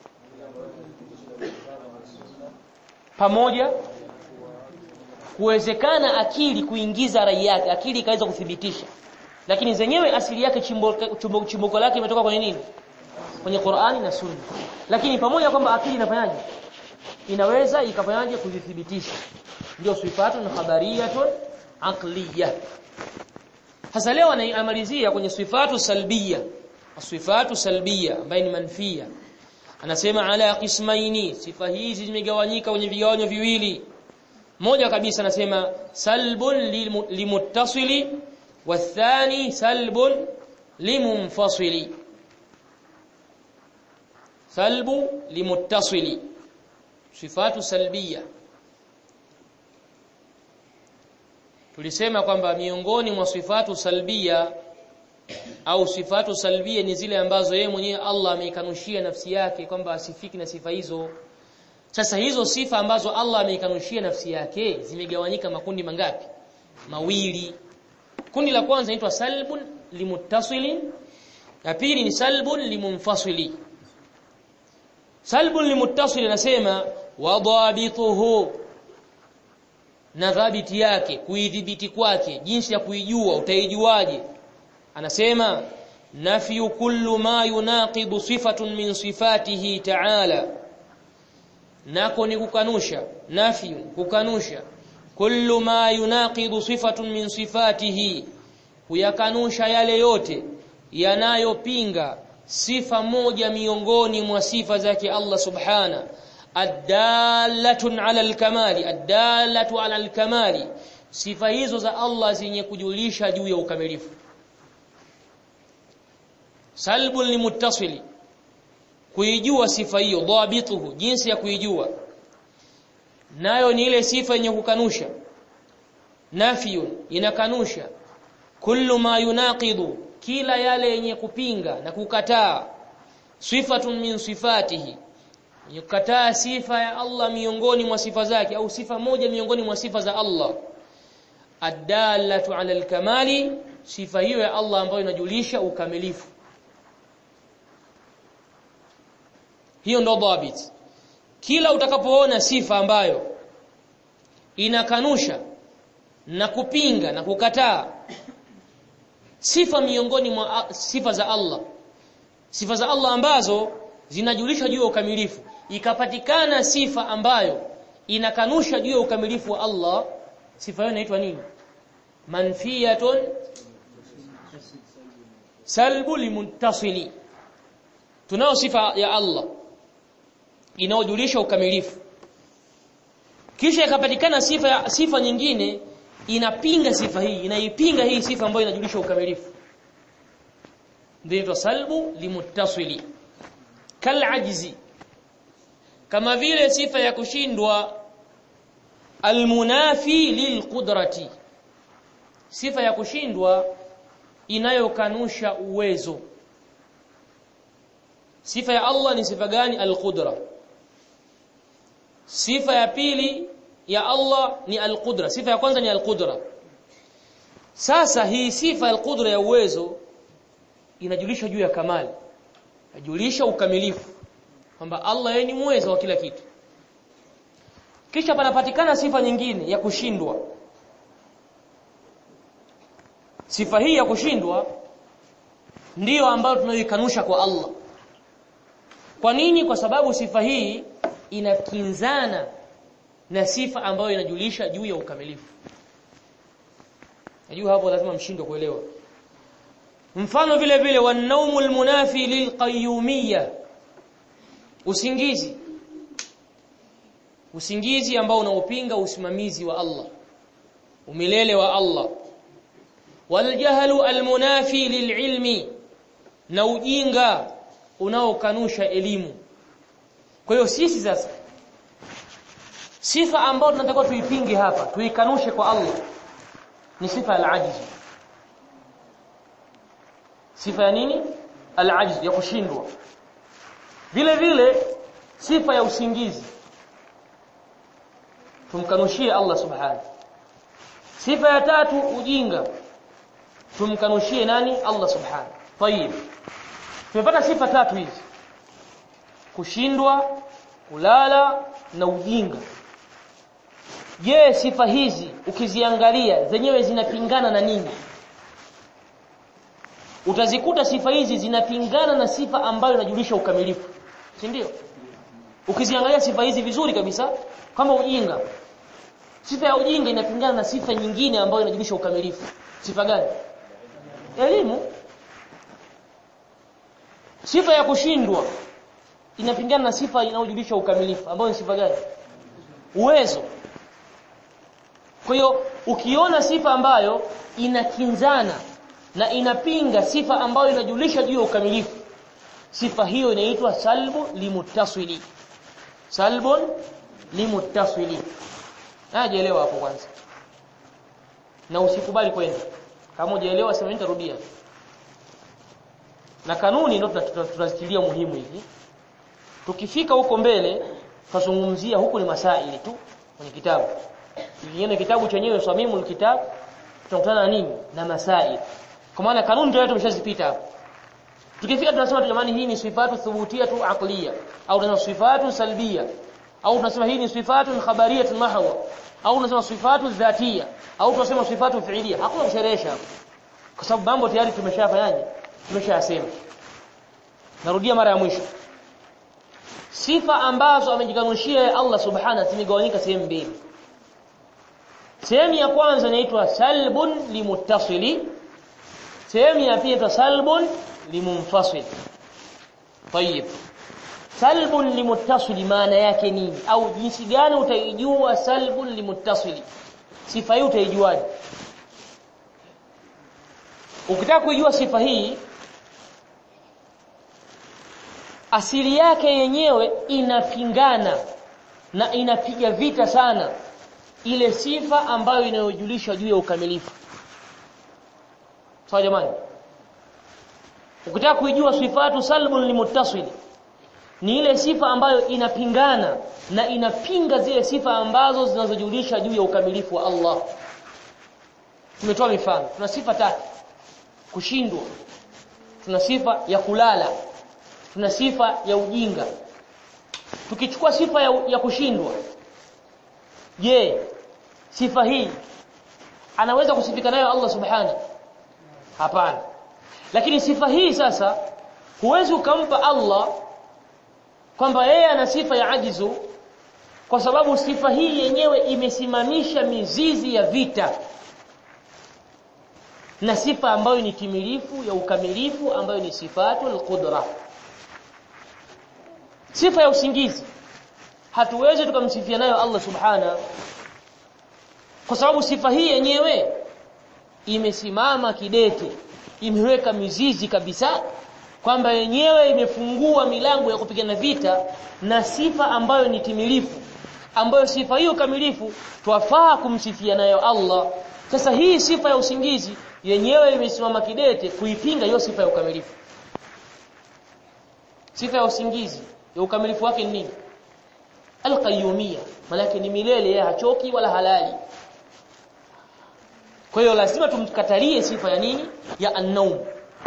Pamoja kuwezekana akili kuingiza rai yake, akili ikaweza kuthibitisha. Lakini zenyewe asili yake chimbuko chimbuko lake imetoka kwenye nini? Kwenye Qur'ani na Sunna. Lakini pamoja kwamba akili inafanyaje? inaweza ikafanyaje kuzithibitisha ndio sifatun khabariyatun aqliya hasa leo anaimalizia kwenye sifatu salbiya sifatu salbiya ambayo ni manfia anasema ala qismaini sifa hizi zimegawanyika kwenye vigawanyo viwili moja kabisa anasema salbun limuttasili wathani salbun limunfasili salbu limuttasili sifatu salbia tulisema kwamba miongoni mwa sifatu salbia au sifatu salbia ni zile ambazo yeye mwenyewe Allah ameikanushia nafsi yake kwamba asifiki na sifa hizo sasa hizo sifa ambazo Allah ameikanushia nafsi yake zimegawanyika makundi mangapi mawili kundi la kwanza inaitwa salbun limuttasilin la pili ni salbun limunfasili salbun limuttasil anasema wadhabituhu na dhabiti yake kuidhibiti kwake jinsi ya kuijua utaijuaje anasema nafyu kullu ma yunaqidu sifatun min sifatihi ta'ala nako ni kukanusha nafyu kukanusha kullu ma yunaqidu sifatun min sifatihi kuyakanusha yale yote yanayopinga sifa moja miongoni mwa sifa zake Allah subhana adallatun ala alkamali adallatu ala alkamali sifa hizo za Allah zenye kujulisha juu ya ukamilifu salbun limuttasili kuijua sifa hiyo dhabituhu jinsi ya kuijua nayo ni ile sifa yenye kukanusha nafiyun inakanusha kullu ma yunaqidu kila yale yenye kupinga na kukataa sifatun min sifatihi yenye kukataa sifa ya Allah miongoni mwa sifa zake au sifa moja miongoni mwa sifa za Allah adallatu ala alkamali sifa hiyo ya Allah ambayo inajulisha ukamilifu hiyo ndo dhabit kila utakapoona sifa ambayo inakanusha na kupinga na kukataa sifa miongoni mwa sifa za Allah sifa za Allah ambazo zinajulisha juu ya ukamilifu ikapatikana sifa ambayo inakanusha juu ya ukamilifu wa Allah sifa hiyo inaitwa nini manfiyatun salbu limuntasili tunao sifa ya Allah inayojulisha ukamilifu kisha ikapatikana sifa ya, sifa nyingine inapinga sifa hii inaipinga hii sifa ambayo inajulisha ukamilifu ndio salbu limuttasili kal ajzi kama vile sifa ya kushindwa almunafi lilqudrati sifa ya kushindwa inayokanusha uwezo sifa ya Allah ni sifa gani alqudra sifa ya pili ya Allah ni alqudra sifa ya kwanza ni alqudra sasa hii sifa alqudra ya uwezo inajulisha juu ya kamali inajulisha ukamilifu kwamba Allah yeye ni muweza wa kila kitu kisha panapatikana sifa nyingine ya kushindwa sifa hii ya kushindwa ndiyo ambayo tunayoikanusha kwa Allah kwa nini kwa sababu sifa hii inakinzana na sifa ambayo inajulisha juu ya ukamilifu najua hapo lazima mshindwe kuelewa mfano vile vile wanaumul munafi lilqayyumiyya usingizi usingizi ambao unaopinga usimamizi wa Allah umilele wa Allah waljahlu almunafi lililmi na ujinga unaokanusha elimu kwa hiyo sisi sasa sifa ambayo tunatakiwa tuipinge hapa tuikanushe kwa Allah ni sifa al-ajz sifa ya nini al-ajz ya kushindwa vile vile sifa ya usingizi tumkanushie Allah subhanahu sifa ya tatu ujinga tumkanushie nani Allah subhanahu tayib tumepata sifa tatu hizi kushindwa kulala na ujinga je sifa hizi ukiziangalia zenyewe zinapingana na nini utazikuta sifa hizi zinapingana na sifa ambayo inajulisha ukamilifu si ndio ukiziangalia sifa hizi vizuri kabisa kama ujinga sifa ya ujinga inapingana na sifa nyingine ambayo inajulisha ukamilifu sifa gani elimu sifa ya kushindwa inapingana na sifa inayojulisha ukamilifu ambayo ni sifa gani uwezo kwa hiyo ukiona sifa ambayo inakinzana na inapinga sifa ambayo inajulisha juu ya ukamilifu sifa hiyo inaitwa salbu limuttasili salbun limuttasili najielewa hapo kwanza na usikubali kwenda kama hujaelewa sema nitarudia na kanuni ndio tunazitilia muhimu hivi tukifika huko mbele tutazungumzia huku ni masaili tu kwenye kitabu Tukiona kitabu chenyewe swamimul kitab tunakutana na nini na masaili kwa maana kanuni ndio tumeshazipita hapo tukifika tunasema tu jamani hii ni sifatu thubutia tu aqliya au tunasema sifatu salbia au tunasema hii ni sifatu khabariyah mahwa au tunasema sifatu dhatia au tunasema sifatu fiilia hakuna kusherehesha hapo kwa sababu mambo tayari tumeshafanyaje tumeshayasema narudia mara ya mwisho sifa ambazo amejikanushia Allah subhanahu zimegawanyika sehemu mbili sehemu ya kwanza inaitwa salbun limuttasili sehemu ya pili inaitwa salbun limunfasil طيب salbun limuttasili maana yake nini au jinsi gani utaijua salbun limuttasili sifa hii utaijuaje ukitaka kujua sifa hii asili yake yenyewe inapingana na inapiga vita sana ile sifa ambayo inayojulisha juu ya ukamilifu sawa jamani ukitaka kuijua sifatu salbun limutasili ni ile sifa ambayo inapingana na inapinga zile sifa ambazo zinazojulisha juu ya ukamilifu wa Allah tumetoa mifano tuna sifa tatu kushindwa tuna sifa ya kulala tuna sifa ya ujinga tukichukua sifa ya, ya kushindwa je sifa hii anaweza kusifika nayo Allah subhana hapana lakini sifa hii sasa huwezi ukampa Allah kwamba yeye ana sifa ya ajizu kwa sababu sifa hii yenyewe imesimamisha mizizi ya vita na sifa ambayo ni timilifu ya ukamilifu ambayo ni sifatul qudra sifa ya usingizi hatuwezi tukamsifia nayo Allah subhana kwa sababu sifa hii yenyewe imesimama kidete imeweka mizizi kabisa kwamba yenyewe imefungua milango ya kupigana vita na sifa ambayo ni timilifu ambayo sifa hiyo kamilifu twafaa kumsifia nayo Allah sasa hii sifa ya usingizi yenyewe imesimama kidete kuipinga hiyo sifa ya ukamilifu sifa ya usingizi ya ukamilifu wake ni nini alqayyumiyya maana ni milele yeye hachoki wala halali kwa hiyo lazima tumkatalie sifa ya nini ya an-naum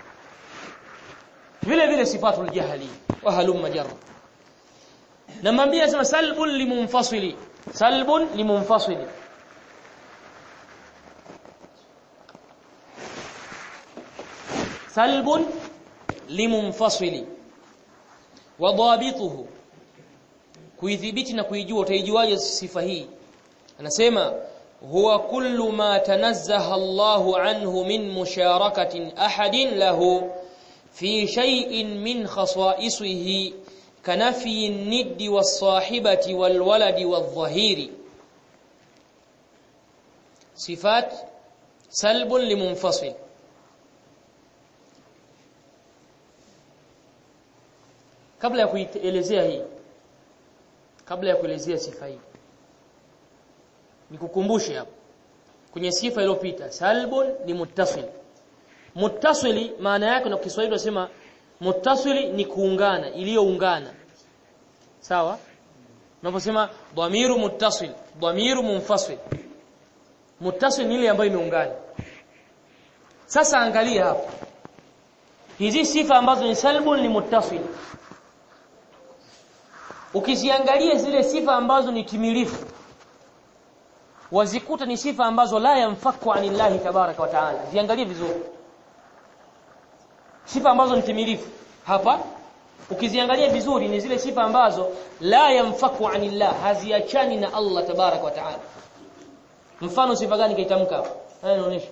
vile vile sifatul jahli wa halum majarra na mwambie sema salbun limunfasili salbun limunfasili salbun limunfasili wa dhabituhu kuidhibiti na kuijua utaijuaje sifa hii anasema huwa kullu ma tanazzaha Allahu anhu min musharakatin ahadin lahu fi shay'in min khasa'isihi كنفي الند والصاحبة والولد والظهير صفات سلب لمنفصل kabla ya kuelezea hii kabla ya kuelezea sifa hii nikukumbushe hapo kwenye sifa iliyopita salbun ni muttasil muttasili maana yake na Kiswahili tunasema muttasili ni kuungana iliyoungana sawa unaposema dhamiru muttasil dhamiru munfasil muttasil ni ile ambayo imeungana sasa angalia hapa hizi sifa ambazo ni salbun ni muttasil ukiziangalia zile sifa ambazo ni timilifu wazikuta ni sifa ambazo la yamfaku anillahi tabaraka wa taala ziangalie vizuri sifa ambazo ni timilifu hapa ukiziangalia vizuri ni zile sifa ambazo la yamfaku anillah haziachani na Allah tabarak wa taala mfano sifa gani kaitamka hapa haya inaonyesha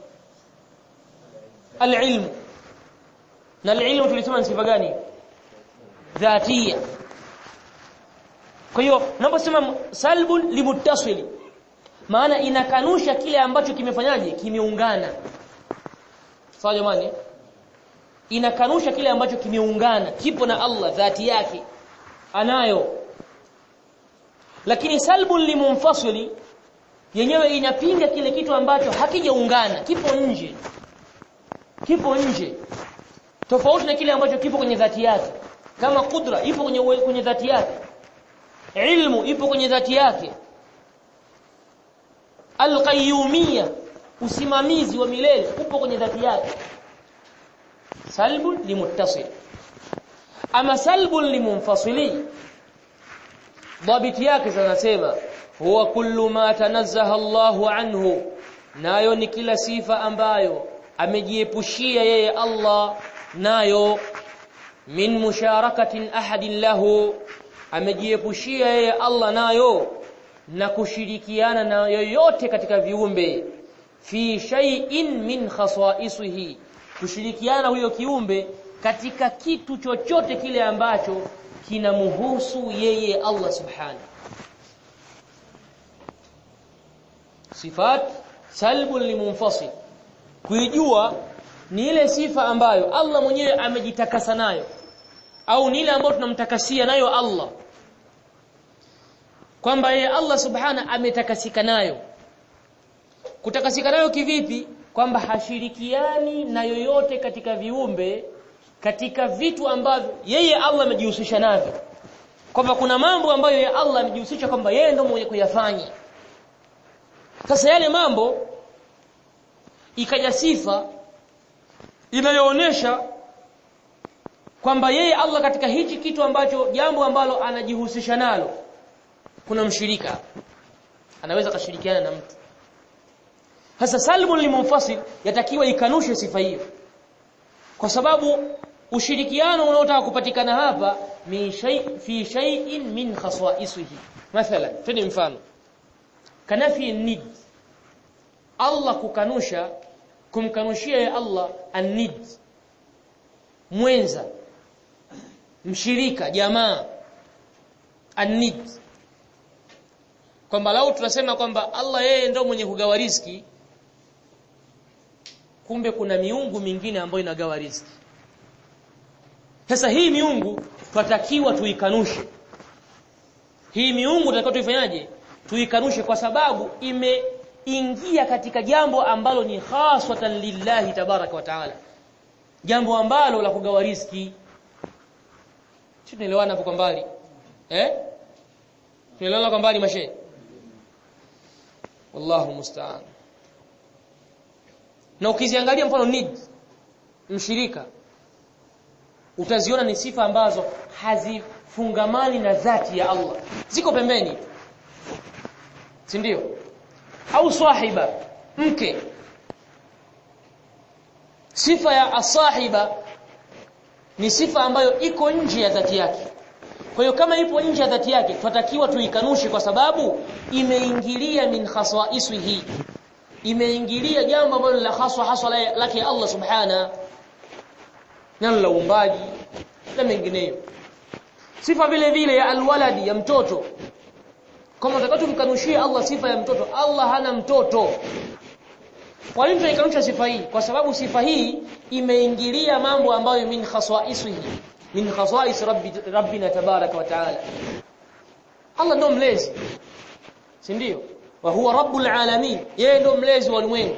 alilm na alilm tulisema ni sifa gani dhatia kwa hiyo unaposema salbun limuttasili maana inakanusha kile ambacho kimefanyaje kimeungana sawa jamani inakanusha kile ambacho kimeungana kipo na Allah dhati yake anayo lakini salbun limunfasili yenyewe inapinga kile kitu ambacho hakijaungana kipo nje kipo nje tofauti na kile ambacho kipo kwenye dhati yake kama kudra ipo kwenye kwenye dhati yake ilmu ipo kwenye dhati yake alqayyumiyya usimamizi wa milele upo kwenye dhati yake salbun limuttasil ama salbun limunfasili dhabiti yake zinasema huwa kullu ma tanazzaha Allahu anhu nayo ni kila sifa ambayo amejiepushia yeye Allah nayo min musharakatin ahadin lahu amejiepushia yeye Allah nayo na kushirikiana na yoyote katika viumbe fi shay'in min khasa'isihi kushirikiana huyo kiumbe katika kitu chochote kile ambacho kinamhusu yeye Allah subhanahu sifat salbun limunfasil kuijua ni ile sifa ambayo Allah mwenyewe amejitakasa nayo au ni ile ambayo tunamtakasia nayo Allah kwamba yeye Allah subhana ametakasika nayo kutakasika nayo kivipi kwamba hashirikiani na yoyote katika viumbe katika vitu ambavyo yeye Allah amejihusisha navyo kwamba kuna mambo ambayo yeye Allah amejihusisha kwamba yeye ndio mwenye kuyafanya sasa yale mambo ikaja sifa inayoonesha kwamba yeye Allah katika hichi kitu ambacho jambo ambalo anajihusisha nalo kuna mshirika anaweza kashirikiana na mtu sasa salbun limunfasil yatakiwa ikanushe sifa hiyo kwa sababu ushirikiano unaotaka kupatikana hapa min shay fi shay'in min khasa'isihi mathalan tuni mfano kanafi nid Allah kukanusha kumkanushia ya Allah an-nid mwenza mshirika jamaa an-nid kwamba lau tunasema kwamba Allah yeye ndio mwenye kugawa riziki kumbe kuna miungu mingine ambayo inagawa riziki sasa hii miungu twatakiwa tuikanushe hii miungu tunatakiwa tuifanyaje tuikanushe kwa sababu imeingia katika jambo ambalo ni khaswatan lillahi tabaraka wa taala jambo ambalo la kugawa riziki sisi tunaelewana hapo kwa mbali eh tunaelewana kwa mbali mashe wallahu musta'an na ukiziangalia mfano need mshirika utaziona ni sifa ambazo hazifungamani na dhati ya Allah ziko pembeni si ndio au sahiba mke sifa ya asahiba ni sifa ambayo iko nje ya dhati yake kwa hiyo kama ipo nje ya dhati yake tunatakiwa tuikanushe kwa sababu imeingilia min khasaisihi imeingilia jambo ambalo la haswa haswa lake Allah subhana nalo la uumbaji na mengineyo sifa vile vile ya alwaladi ya mtoto kama tunataka tumkanushie Allah sifa ya mtoto Allah hana mtoto kwa nini tunaikanusha sifa hii kwa sababu sifa hii imeingilia mambo ambayo min khasaisihi min khasais rabbi rabbina tabaraka wa taala Allah ndo mlezi si ndio wa huwa rabbul alamin yeye ndo mlezi wa ulimwengu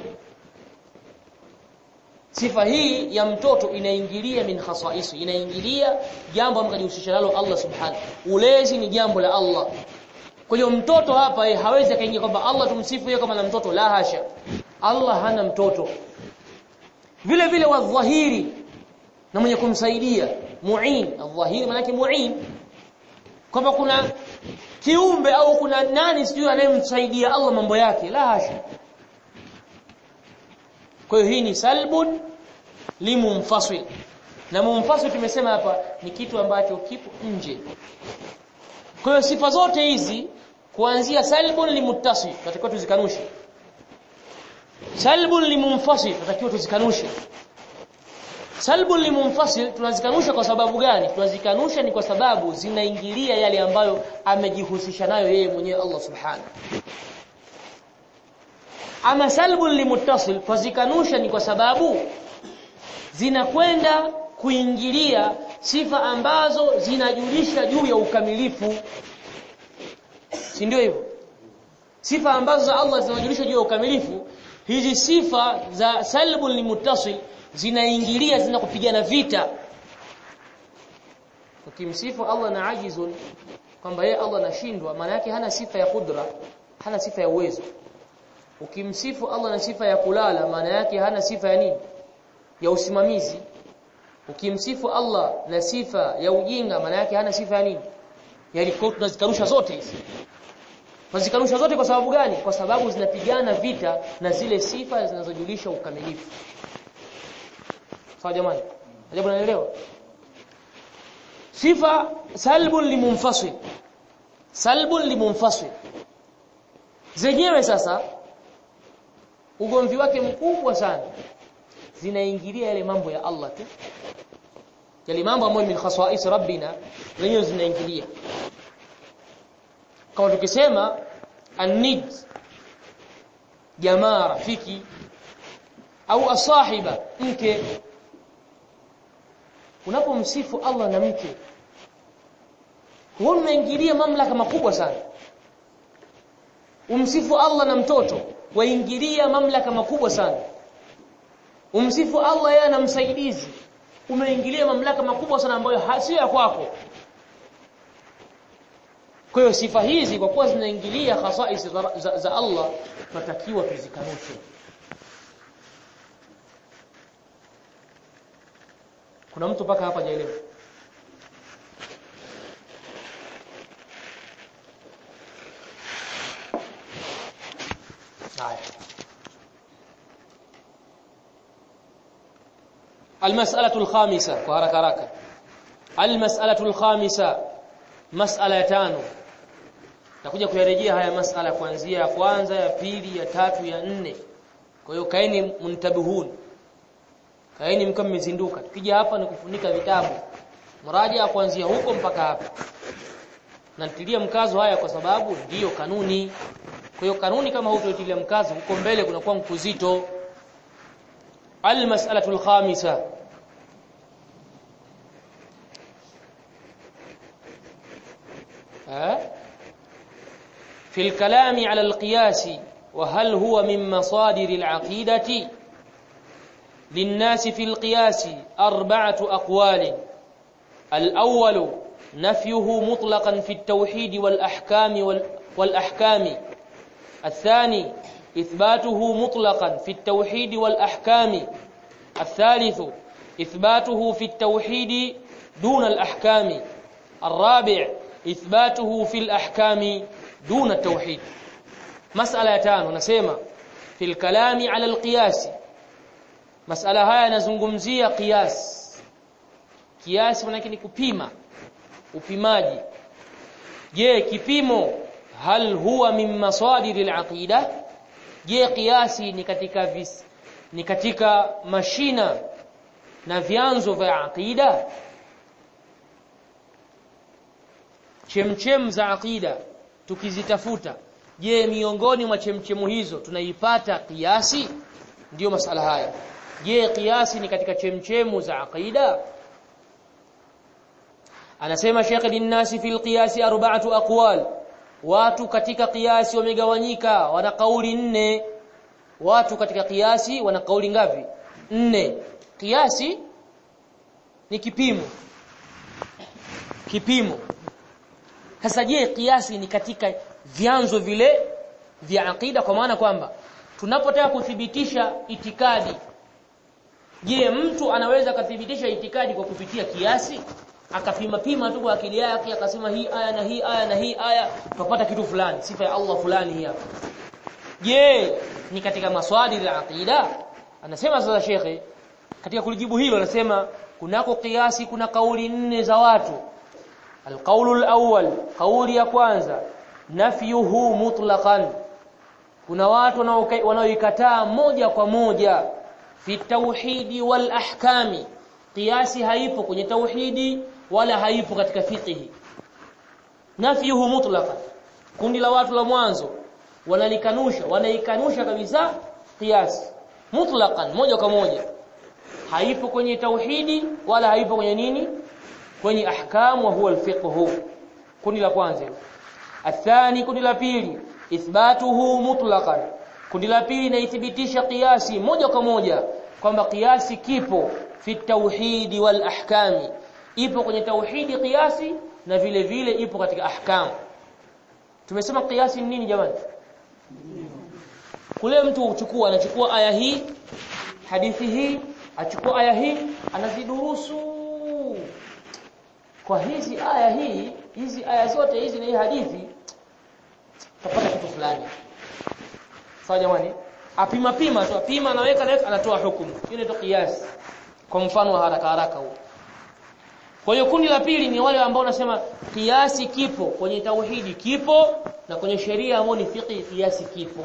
sifa hii ya mtoto inaingilia min khasaisi inaingilia jambo ambalo kujihusisha nalo Allah subhanahu ulezi ni jambo la Allah kwa hiyo mtoto hapa yeye hawezi akaingia kwamba Allah tumsifu yeye kama na mtoto la hasha Allah hana mtoto vile vile wadhahiri na mwenye kumsaidia muin adhahiri maana yake muin kwamba kuna kiumbe au kuna nani sijui anayemsaidia Allah mambo yake la hasha kwa hiyo hii ni salbun limumfasil na mumfasil tumesema hapa ni kitu ambacho kipo nje kwa hiyo sifa zote hizi kuanzia salbun limuttasil tatakiwa tuzikanushe salbun limumfasil tatakiwa tuzikanushe salbun limunfasil tunazikanusha kwa sababu gani tunazikanusha ni kwa sababu zinaingilia yale ambayo amejihusisha nayo yeye mwenyewe Allah subhanahu ama salbun limuttasil tunazikanusha ni kwa sababu zinakwenda kuingilia sifa ambazo zinajulisha juu ya ukamilifu si ndio hivyo sifa ambazo za Allah zinajulisha juu ya ukamilifu hizi sifa za salbun limuttasil zinaingilia zinakupigana vita ukimsifu Allah na ajizun kwamba yeye Allah anashindwa maana yake hana sifa ya kudra hana sifa ya uwezo ukimsifu Allah na sifa ya kulala maana yake hana sifa ya nini ya usimamizi ukimsifu Allah na sifa ya ujinga maana yake hana sifa ya nini yani kwa tunazikarusha zote hizi tunazikarusha zote kwa sababu gani kwa sababu zinapigana vita na zile sifa zinazojulisha ukamilifu sawa jamani ajabu naelewa sifa salbun limunfasil salbun limunfasil zenyewe sasa ugomvi wake mkubwa sana zinaingilia yale mambo ya Allah tu yale mambo ambayo min khasais rabbina zenyewe zinaingilia kama tukisema an-nid jamaa rafiki au asahiba mke unapomsifu Allah na mke wewe unaingilia mamlaka makubwa sana umsifu Allah na mtoto waingilia mamlaka makubwa sana umsifu Allah yeye na msaidizi umeingilia mamlaka makubwa sana ambayo sio ya kwako kwa hiyo sifa hizi kwa kuwa zinaingilia khasais za, za, za Allah tunatakiwa tuzikanushe kuna mtu mpaka hapa hajaelewa haya المسألة الخامسة وهرك هرك المسألة الخامسة مسألة ya tano takuja kuyarejea haya masala kuanzia ya kwanza ya pili ya tatu ya nne kwa hiyo kaeni muntabihun kaeni mkao mmezinduka tukija hapa ni kufunika vitabu mraja kuanzia huko mpaka hapa natilia mkazo haya kwa sababu ndiyo kanuni kwa hiyo kanuni kama hutoitilia mkazo huko mbele kunakuwa mkuzito almas'alatu alkhamisa في الكلام على القياس وهل هو من مصادر العقيدة للناس في القياس أربعة أقوال الأول نفيه مطلقا في التوحيد والأحكام والأحكام الثاني إثباته مطلقا في التوحيد والأحكام الثالث إثباته في التوحيد دون الأحكام الرابع إثباته في الأحكام دون التوحيد مسألة تانو نسمع في الكلام على القياس مسألة haya nazungumzia qiyas kiasi maana ni kupima upimaji je kipimo hal huwa min masadir al-aqida je kiasi ni katika vis, ni katika mashina na vyanzo vya aqida chemchem za aqida tukizitafuta je miongoni mwa chemchemu hizo tunaipata kiasi ndiyo masala haya je kiasi ni katika chemchemu za aqida anasema Sheikh linnasi fil qiyasi arba'atu aqwal watu katika kiasi wamegawanyika wana kauli nne watu katika kiasi wana kauli ngapi nne kiasi ni kipimo kipimo sasa je kiasi ni katika vyanzo vile vya aqida kwa maana kwamba tunapotaka kuthibitisha itikadi je mtu anaweza kuthibitisha itikadi kwa kupitia kiasi akapima pima tu kwa akili yake akasema hii aya na hii aya na hii aya tupata kitu fulani sifa ya Allah fulani hii hapa je ni katika maswali ya aqida anasema sasa shekhe katika kulijibu hilo anasema kunako kiasi kuna kauli nne za watu alqaulu alawwal kauli ya kwanza nafyuhu mutlaqan kuna watu wanaoikataa moja kwa moja fi tauhidi wal ahkami kiasi haipo kwenye tauhidi wala haipo katika fiqhi nafyuhu mutlaqan kundi la watu la mwanzo wanalikanusha wanaikanusha kabisa kiasi mutlaqan moja kwa moja haipo kwenye tauhidi wala haipo kwenye nini kwenye ahkam wa huwa alfiqh kundi la kwanza athani kundi la pili ithbatuhu mutlaqan kundi la pili inaithibitisha kiasi moja kwa moja kwamba kiasi kipo fi tauhidi wal ahkami ipo kwenye tauhidi kiasi na vile vile ipo katika ahkam tumesema kiasi ni nini jamani kule mtu uchukua anachukua aya hii hadithi hii achukua aya hii anazidurusu kwa hizi aya hii hizi aya zote hizi na hii hadithi tapata kitu fulani sawa jamani apima pima tu apima anaweka na anatoa hukumu hiyo ndio kiasi kwa mfano wa haraka haraka huo kwa hiyo kundi la pili ni wale ambao wanasema kiasi kipo kwenye tauhidi kipo na kwenye sheria ambayo ni fiqh kiasi kipo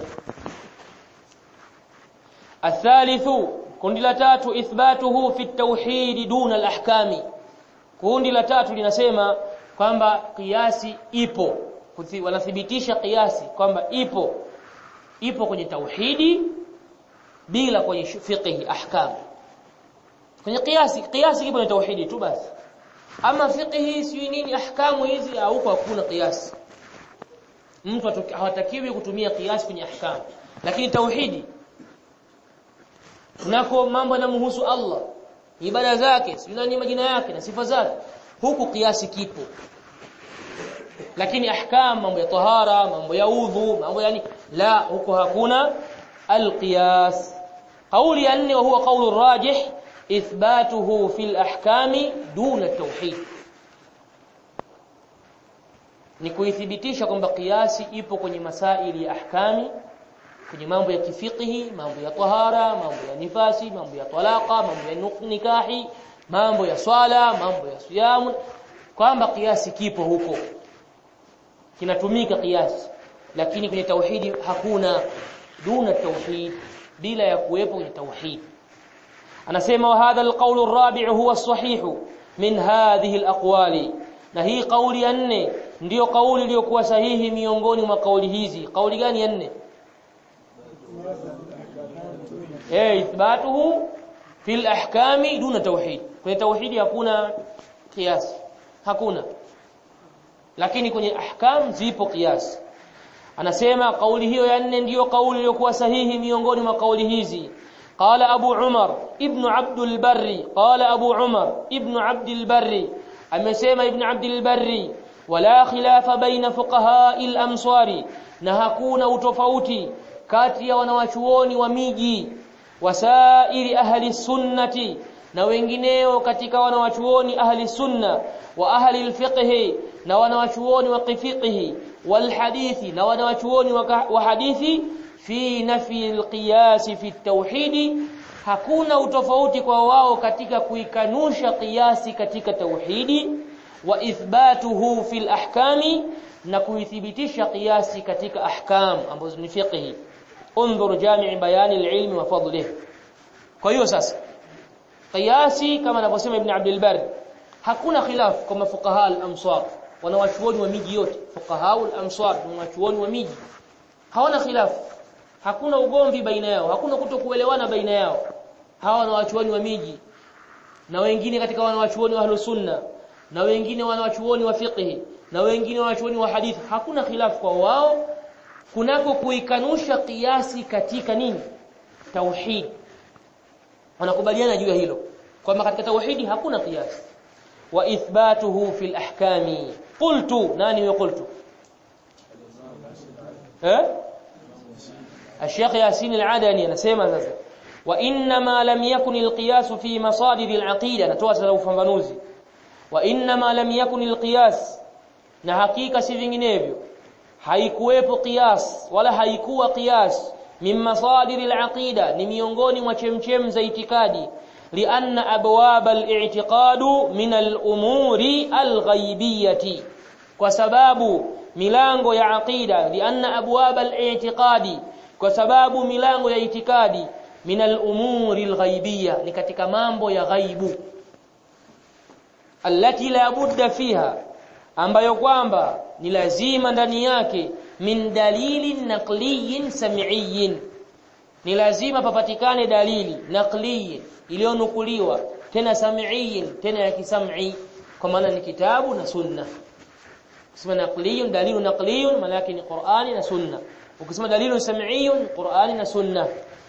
athalithu kundi la tatu ithbatuhu fi tauhidi duna al-ahkami kundi la tatu linasema kwamba kiasi ipo wanathibitisha kiasi kwamba ipo ipo kwenye tauhidi bila kwenye fiqh ahkam kwenye kiasi kiasi kipo kwenye tauhidi tu basi ama fiqh si nini ahkamu hizi huko hakuna kiasi mtu hawatakiwi kutumia kiasi kwenye ahkam lakini tauhidi tunako mambo yanamhusu Allah ibada zake sio ni majina yake na sifa zake huku kiasi kipo lakini ahkam mambo ya tahara mambo ya udhu mambo yani la huko hakuna alqiyas قولي ya nne huwa qawlu rajih ithbatuhu fil ahkami duna tauhid ni kuithibitisha kwamba kiasi ipo kwenye masaili ya ahkami kwenye mambo ya kifiqhi mambo ya tahara mambo ya nifasi mambo ya talaka mambo ya nikahi mambo ya swala mambo ya siyamu kwamba kiasi kipo huko kinatumika kiasi lakini kwenye tauhidi hakuna duna tauhid bila ya kuwepo kwenye tauhid anasema wa hadha alqawl arabi' huwa as-sahih min hadhihi alaqwali na hii kauli ya nne ndiyo kauli iliyokuwa sahihi miongoni mwa kauli hizi kauli gani ya nne eh ithbatuhu fil ahkami duna tauhid kwenye tauhidi hakuna kiasi hakuna lakini kwenye ahkam zipo kiasi anasema kauli hiyo ya nne ndiyo kauli iliyokuwa sahihi miongoni mwa kauli hizi قال أبو عمر ابن عبد البر قال أبو عمر ابن عبد البر أمسيما ابن عبد البر ولا خلاف بين فقهاء الأمصار نهكون وتفوتي كاتيا ونواشووني وميجي وسائر أهل السنة na wengineo katika wanawachuoni ahli sunna wa ahli alfiqh na wanawachuoni wa fiqh wal hadithi na wanawachuoni wa hadithi fi nafi alqiyas fi tauhidi hakuna utofauti kwa wao katika kuikanusha qiyasi katika tauhidi wa ithbatuhu fil ahkami na kuithibitisha qiyasi katika ahkam ambazo ni fiqh انظر جامع بيان العلم وفضله kwa hiyo sasa qiyasi kama anavyosema ibn Abdul Barr hakuna khilaf kwa mafuqaha al-amsar wanawachuoni wa miji yote fuqaha al-amsar wanawachuoni wa miji hawana khilaf hakuna ugomvi baina yao hakuna kutokuelewana baina yao hawa wanawachuoni wa miji na wengine katika wanawachuoni wa ahlus sunna na wengine wanawachuoni wa fiqh na wengine wanawachuoni wa hadithi hakuna khilaf kwa wao kunako kuikanusha kiasi katika nini tauhid wanakubaliana juu ya hilo kwamba katika tauhidi hakuna kiasi wa ithbatuhu fil ahkami qultu nani huyo qultu eh الشيخ ياسين العدني anasema sasa wa inma lam yakun alqiyas fi masadir alaqida natoa sasa ufafanuzi wa inma lam yakun alqiyas na hakika si vinginevyo haikuwepo qiyas wala haikuwa qiyas min masadir alaqida ni miongoni mwa chemchem za itikadi lianna abwab al-i'tiqad min al-umuri al-ghaibiyati kwa sababu milango ya aqida lianna abwab al-i'tiqadi kwa sababu milango ya itikadi min al-umuri al-ghaibiyya ni katika mambo ya ghaibu allati la budda fiha ambayo kwamba ni lazima ndani yake min dalilin naqliyin sam'iyin ni lazima papatikane dalili naqliyin iliyonukuliwa tena sam'iyin tena ya kisam'i kwa maana ni kitabu na sunna ukisema naqliyun dalilu naqliyun maana yake ni Qur'ani na sunna ukisema dalilu sam'iyun Qur'ani na sunna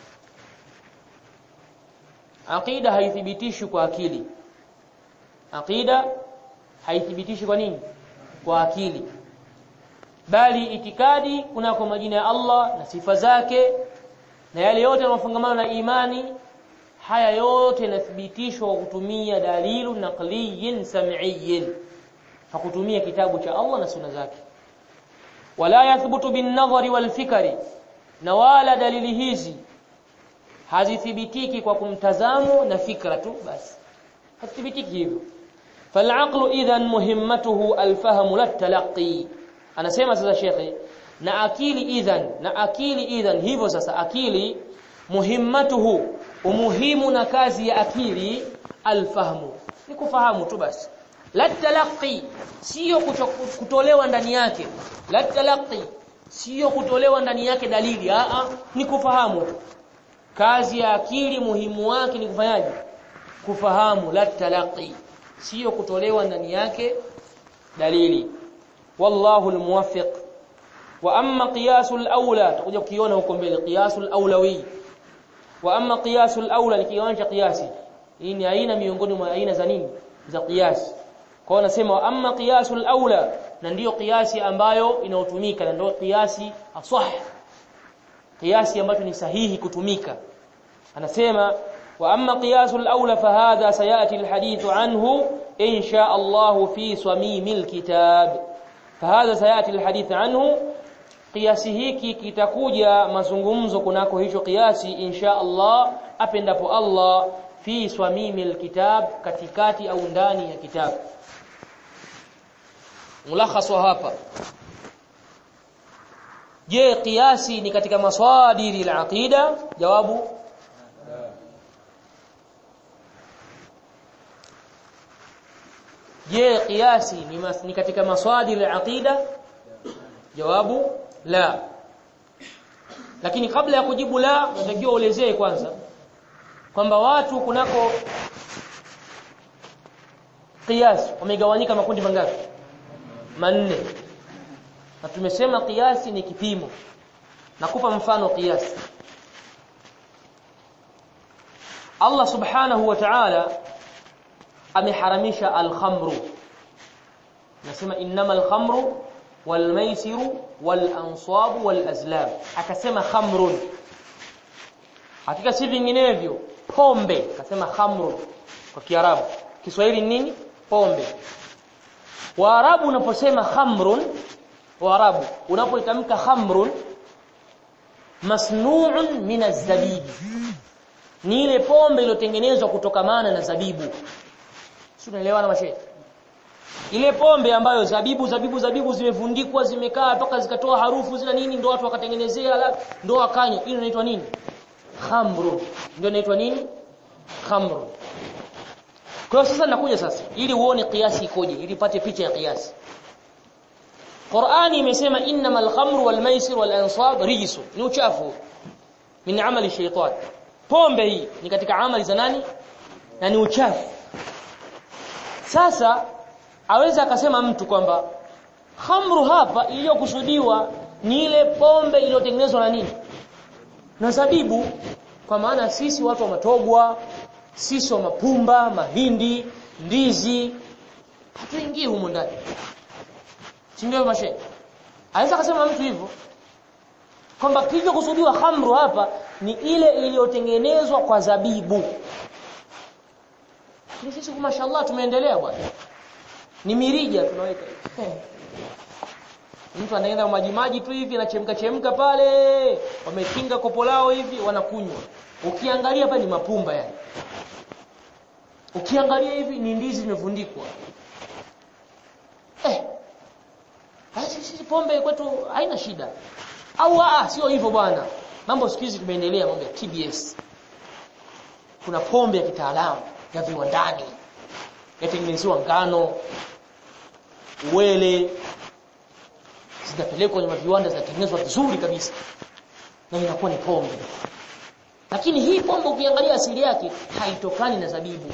aqida haithibitishwi kwa akili aqida haithibitishwi kwa nini kwa akili bali itikadi kunako majina ya Allah na sifa zake na yale yote yanayofungamana na imani haya yote yanathibitishwa kwa kutumia dalilu naqliyin sam'iyin hakutumia kitabu cha Allah na sunna zake wala yathbutu bin nadhari wal fikri na wala dalili hizi hazithibitiki kwa kumtazamo na fikra tu basi hazithibitiki hivyo فالعقل اذا مهمته الفهم لا التلقي anasema sasa shekhe na akili idhan na akili idhan hivyo sasa akili muhimmatuhu umuhimu na kazi ya akili alfahmu ni kufahamu tu basi la talaqi sio kutolewa ndani yake la talaqi sio kutolewa ndani yake dalili a a ni kufahamu tu kazi ya akili muhimu wake ni kufanyaje kufahamu la talaqi sio kutolewa ndani yake dalili wallahu almuwaffiq wa amma qiyasul aula tutakuja kukiona huko mbele qiyasul aulawi wa amma qiyasul aula ni kiwanja qiyasi hii ni aina miongoni mwa aina za nini za qiyasi kwa nasema wa amma qiyasul aula na ndiyo qiyasi ambayo inaotumika na ndio qiyasi asah qiyasi ambacho ni sahihi kutumika anasema واما قياس الاولى فهذا سياتي الحديث عنه ان شاء الله في صميم الكتاب فهذا سياتي الحديث عنه قياسي hiki kitakuja mazungumzo kunako hicho kiasi insha Allah apendapo Allah fi swamimi alkitab katikati au ndani ya kitabu mulakhas wa hapa je kiasi ni katika maswadiri al-aqida jawabu je kiasi ni, mas, ni katika maswadir al-aqida jawabu la lakini kabla ya kujibu la unatakiwa uelezee kwanza kwamba watu kunako kiasi wamegawanyika makundi mangapi manne na tumesema kiasi ni kipimo nakupa mfano kiasi Allah subhanahu wa ta'ala ameharamisha al-khamru nasema innamal khamru wal maisiru wal ansabu wal azlam akasema khamrun hakika si vinginevyo pombe akasema khamrun kwa kiarabu kiswahili nini pombe waarabu unaposema khamrun waarabu unapoitamka khamrun masnu'un min az-zabibi ni ile pombe iliyotengenezwa kutokamana na zabibu si unaelewana mashe ile pombe ambayo zabibu zabibu zabibu zimevundikwa zimekaa mpaka zikatoa harufu zina nini ndio watu wakatengenezea ndio wakanywa ile inaitwa nini khamru ndio inaitwa nini khamru kwa hiyo sasa nakuja sasa ili uone kiasi ikoje ili upate picha ya kiasi Qur'ani imesema innamal khamru wal maisir wal ansab rijsun ni uchafu min amali shaytan pombe hii ni katika amali za nani na ni uchafu sasa aweza akasema mtu kwamba khamru hapa iliyokusudiwa ni ile pombe iliyotengenezwa na nini na zabibu kwa maana sisi watu wa matogwa sisi wa mapumba mahindi ndizi hatuingii humu ndani si ndio mashe aweza akasema mtu hivyo kwamba kilichokusudiwa khamru hapa ni ile iliyotengenezwa kwa zabibu ni sisi kwa mashallah tumeendelea bwana ni mirija tunaweka mtu anaenda maji maji tu hivi anachemka chemka pale wamekinga kopo lao hivi wanakunywa ukiangalia pale ni mapumba yani ukiangalia hivi ni ndizi zimevundikwa eh basi sisi pombe kwetu haina shida au ah sio hivyo bwana mambo siku hizi tumeendelea mambo ya TBS kuna pombe ya kitaalamu ya viwandani yatengenezewa ngano uwele zinapelekwa kwenye viwanda zinatengenezwa vizuri kabisa na inakuwa ni pombe lakini hii pombe ukiangalia asili yake haitokani na zabibu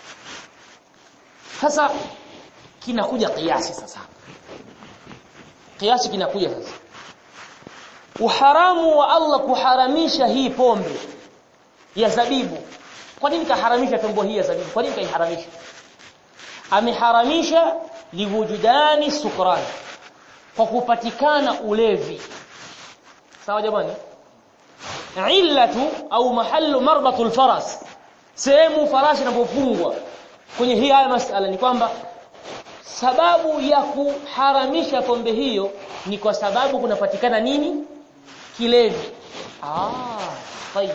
sasa kinakuja kiasi sasa kiasi kinakuja sasa uharamu wa Allah kuharamisha hii pombe ya zabibu kwa nini kaharamisha pombe hii ya zabibu kwa nini kaiharamisha ameharamisha liwujudani sukran kwa kupatikana ulevi sawa jamani illatu au mahallu marbatul faras sehemu farasi inapofungwa kwenye hii haya masala ni kwamba sababu ya kuharamisha pombe hiyo ni kwa sababu kunapatikana nini kilevi ah tayeb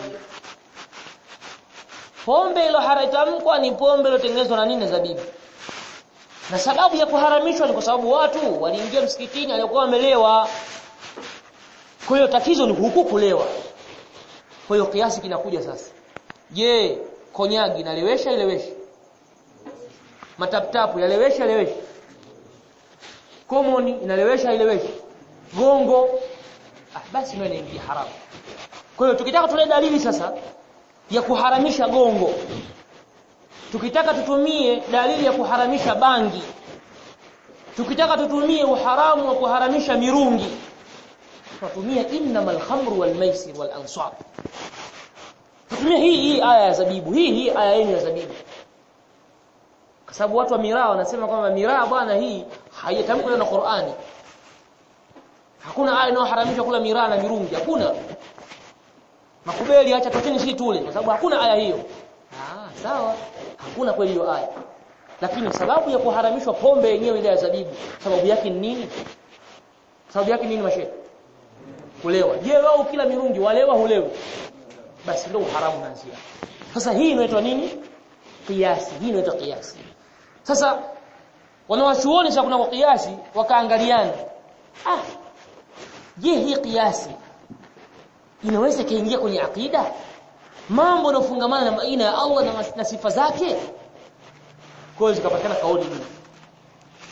pombe ilo haratamkwa ni pombe iliyotengenezwa na nini zabibu na sababu ya kuharamishwa ni kwa sababu watu waliingia msikitini alikuwa wamelewa kwa hiyo tatizo ni huku kulewa kwa hiyo kiasi kinakuja sasa je konyagi inalewesha ilewesha mataptapu yalewesha ilewesha komoni inalewesha ilewesha gongo ah, basi ndio inaingia haramu kwa hiyo tukitaka tule dalili sasa ya kuharamisha gongo tukitaka tutumie dalili ya kuharamisha bangi tukitaka tutumie uharamu wa kuharamisha mirungi tutumia innamal khamru wal maisir wal ansab tutumie hii hii aya ya zabibu hii hii aya yenu ya zabibu kwa sababu watu wa miraa wanasema kwamba miraa bwana hii haitamkwa na Qur'ani hakuna aya inayoharamisha kula miraa na mirungi hakuna makubeli acha tokeni si tule kwa sababu hakuna aya hiyo ah sawa hakuna kweli hiyo aya lakini sababu ya kuharamishwa pombe yenyewe ile ya zabibu sababu yake ni nini sababu yake nini mashe kulewa je wao kila mirungi walewa hulewi basi ndio uharamu unaanzia sasa hii inaitwa nini kiasi hii inaitwa kiasi sasa wanawachuoni sasa kuna kiasi wakaangaliana ah je hii kiasi inaweza kaingia kwenye akida mambo yanofungamana na baina ya Allah na, na sifa zake kwa hiyo zikapatikana kauli hii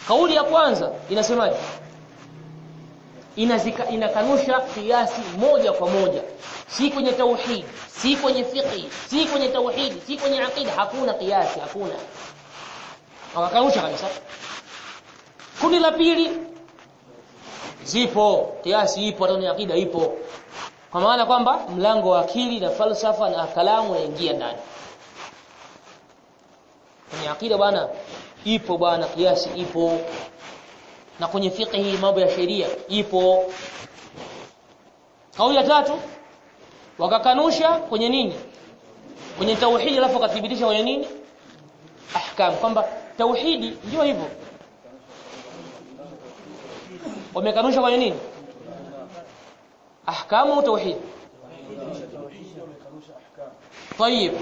kauli ya kwanza inasemaje inazika inakanusha kiasi moja kwa moja si kwenye tauhid si kwenye fiqh si kwenye tauhid si kwenye aqida hakuna kiasi hakuna wakakanusha kabisa kundi la pili zipo kiasi ipo hata kwenye aqida ipo kwa maana kwamba mlango wa akili na falsafa na kalamu unaingia ndani kwenye aqida bwana ipo bwana kiasi ipo na kwenye fiqh mambo ya sheria ipo kauli ya tatu wakakanusha kwenye nini kwenye tauhidi alafu wakathibitisha kwenye nini ahkam kwamba tauhidi ndio hivyo wamekanusha kwenye nini ahkamu au tauhid طيب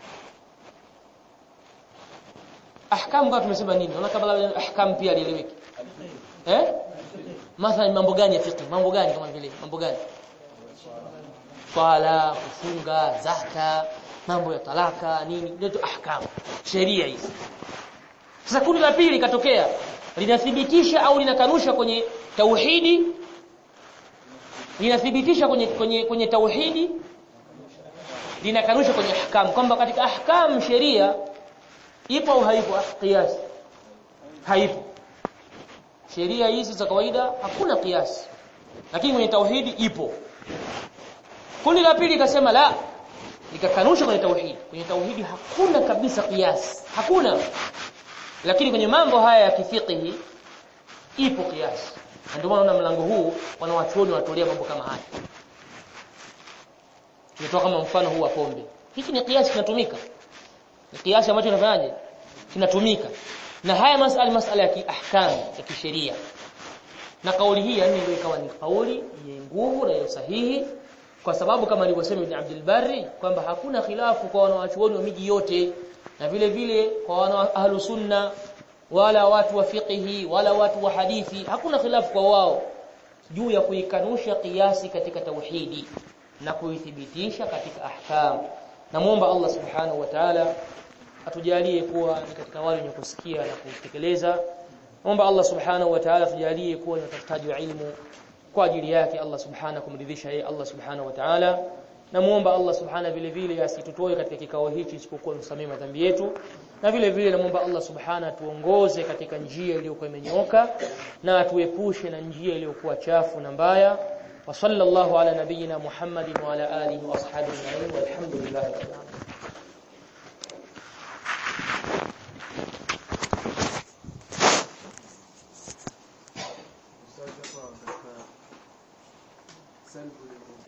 ahkam kwa tumesema nini unaona kabla ahkam pia lieleweke eh mathalan mambo gani ya fiqh mambo gani kama vile mambo gani swala kufunga zaka mambo ya talaka nini ndio ahkam sheria hizi sasa kundi la pili katokea linathibitisha au linakanusha kwenye tauhidi linathibitisha kwenye kwenye kwenye tauhidi linakanusha kwenye ahkam kwamba katika ahkam sheria ipo au haipo qiyas haipo sheria hizi za kawaida hakuna kiasi lakini kwenye tauhidi ipo kundi la pili ikasema la likakanusha kwenye tauhidi kwenye tauhidi hakuna kabisa kiasi hakuna lakini kwenye mambo haya ya kifiqhi ipo kiasi ndio maana unaona mlango huu wanawachuoni wanatolea mambo kama haya tunatoa kama mfano huu wa pombe hiki ni kiasi kinatumika ni kiasi ambacho kinafanyaje kinatumika na haya masala masala ya kiahkam ya kisheria na kauli hii yani ndio ikawa ni kauli yenye nguvu na sahihi kwa sababu kama alivyosema Ibn Abdul Barri kwamba hakuna khilafu kwa wanawachuoni wa miji yote na vile vile kwa wana ahlu sunna wala watu wa fiqhi wala watu wa hadithi hakuna khilafu kwa wao juu ya kuikanusha kiasi katika tauhidi na kuithibitisha katika ahkam namuomba Allah subhanahu wa ta'ala atujalie kuwa ni katika wale wenye kusikia na kutekeleza naomba Allah subhanahu wa ta'ala atujalie kuwa ni watafutaji wa ilmu kwa ajili yake Allah subhanahu kumridhisha yeye Allah subhanahu wa ta'ala namuomba Allah subhanahu vile vile asitutoe katika kikao hichi isipokuwa msamee madhambi yetu na vile vile namuomba Allah subhanahu tuongoze katika njia iliyokuwa imenyooka na atuepushe na njia iliyokuwa chafu na mbaya wa sallallahu ala nabiyyina Muhammadin wa ala alihi wa ashabihi ajma'in walhamdulillahi rabbil alamin Ustaz hapa katika salbu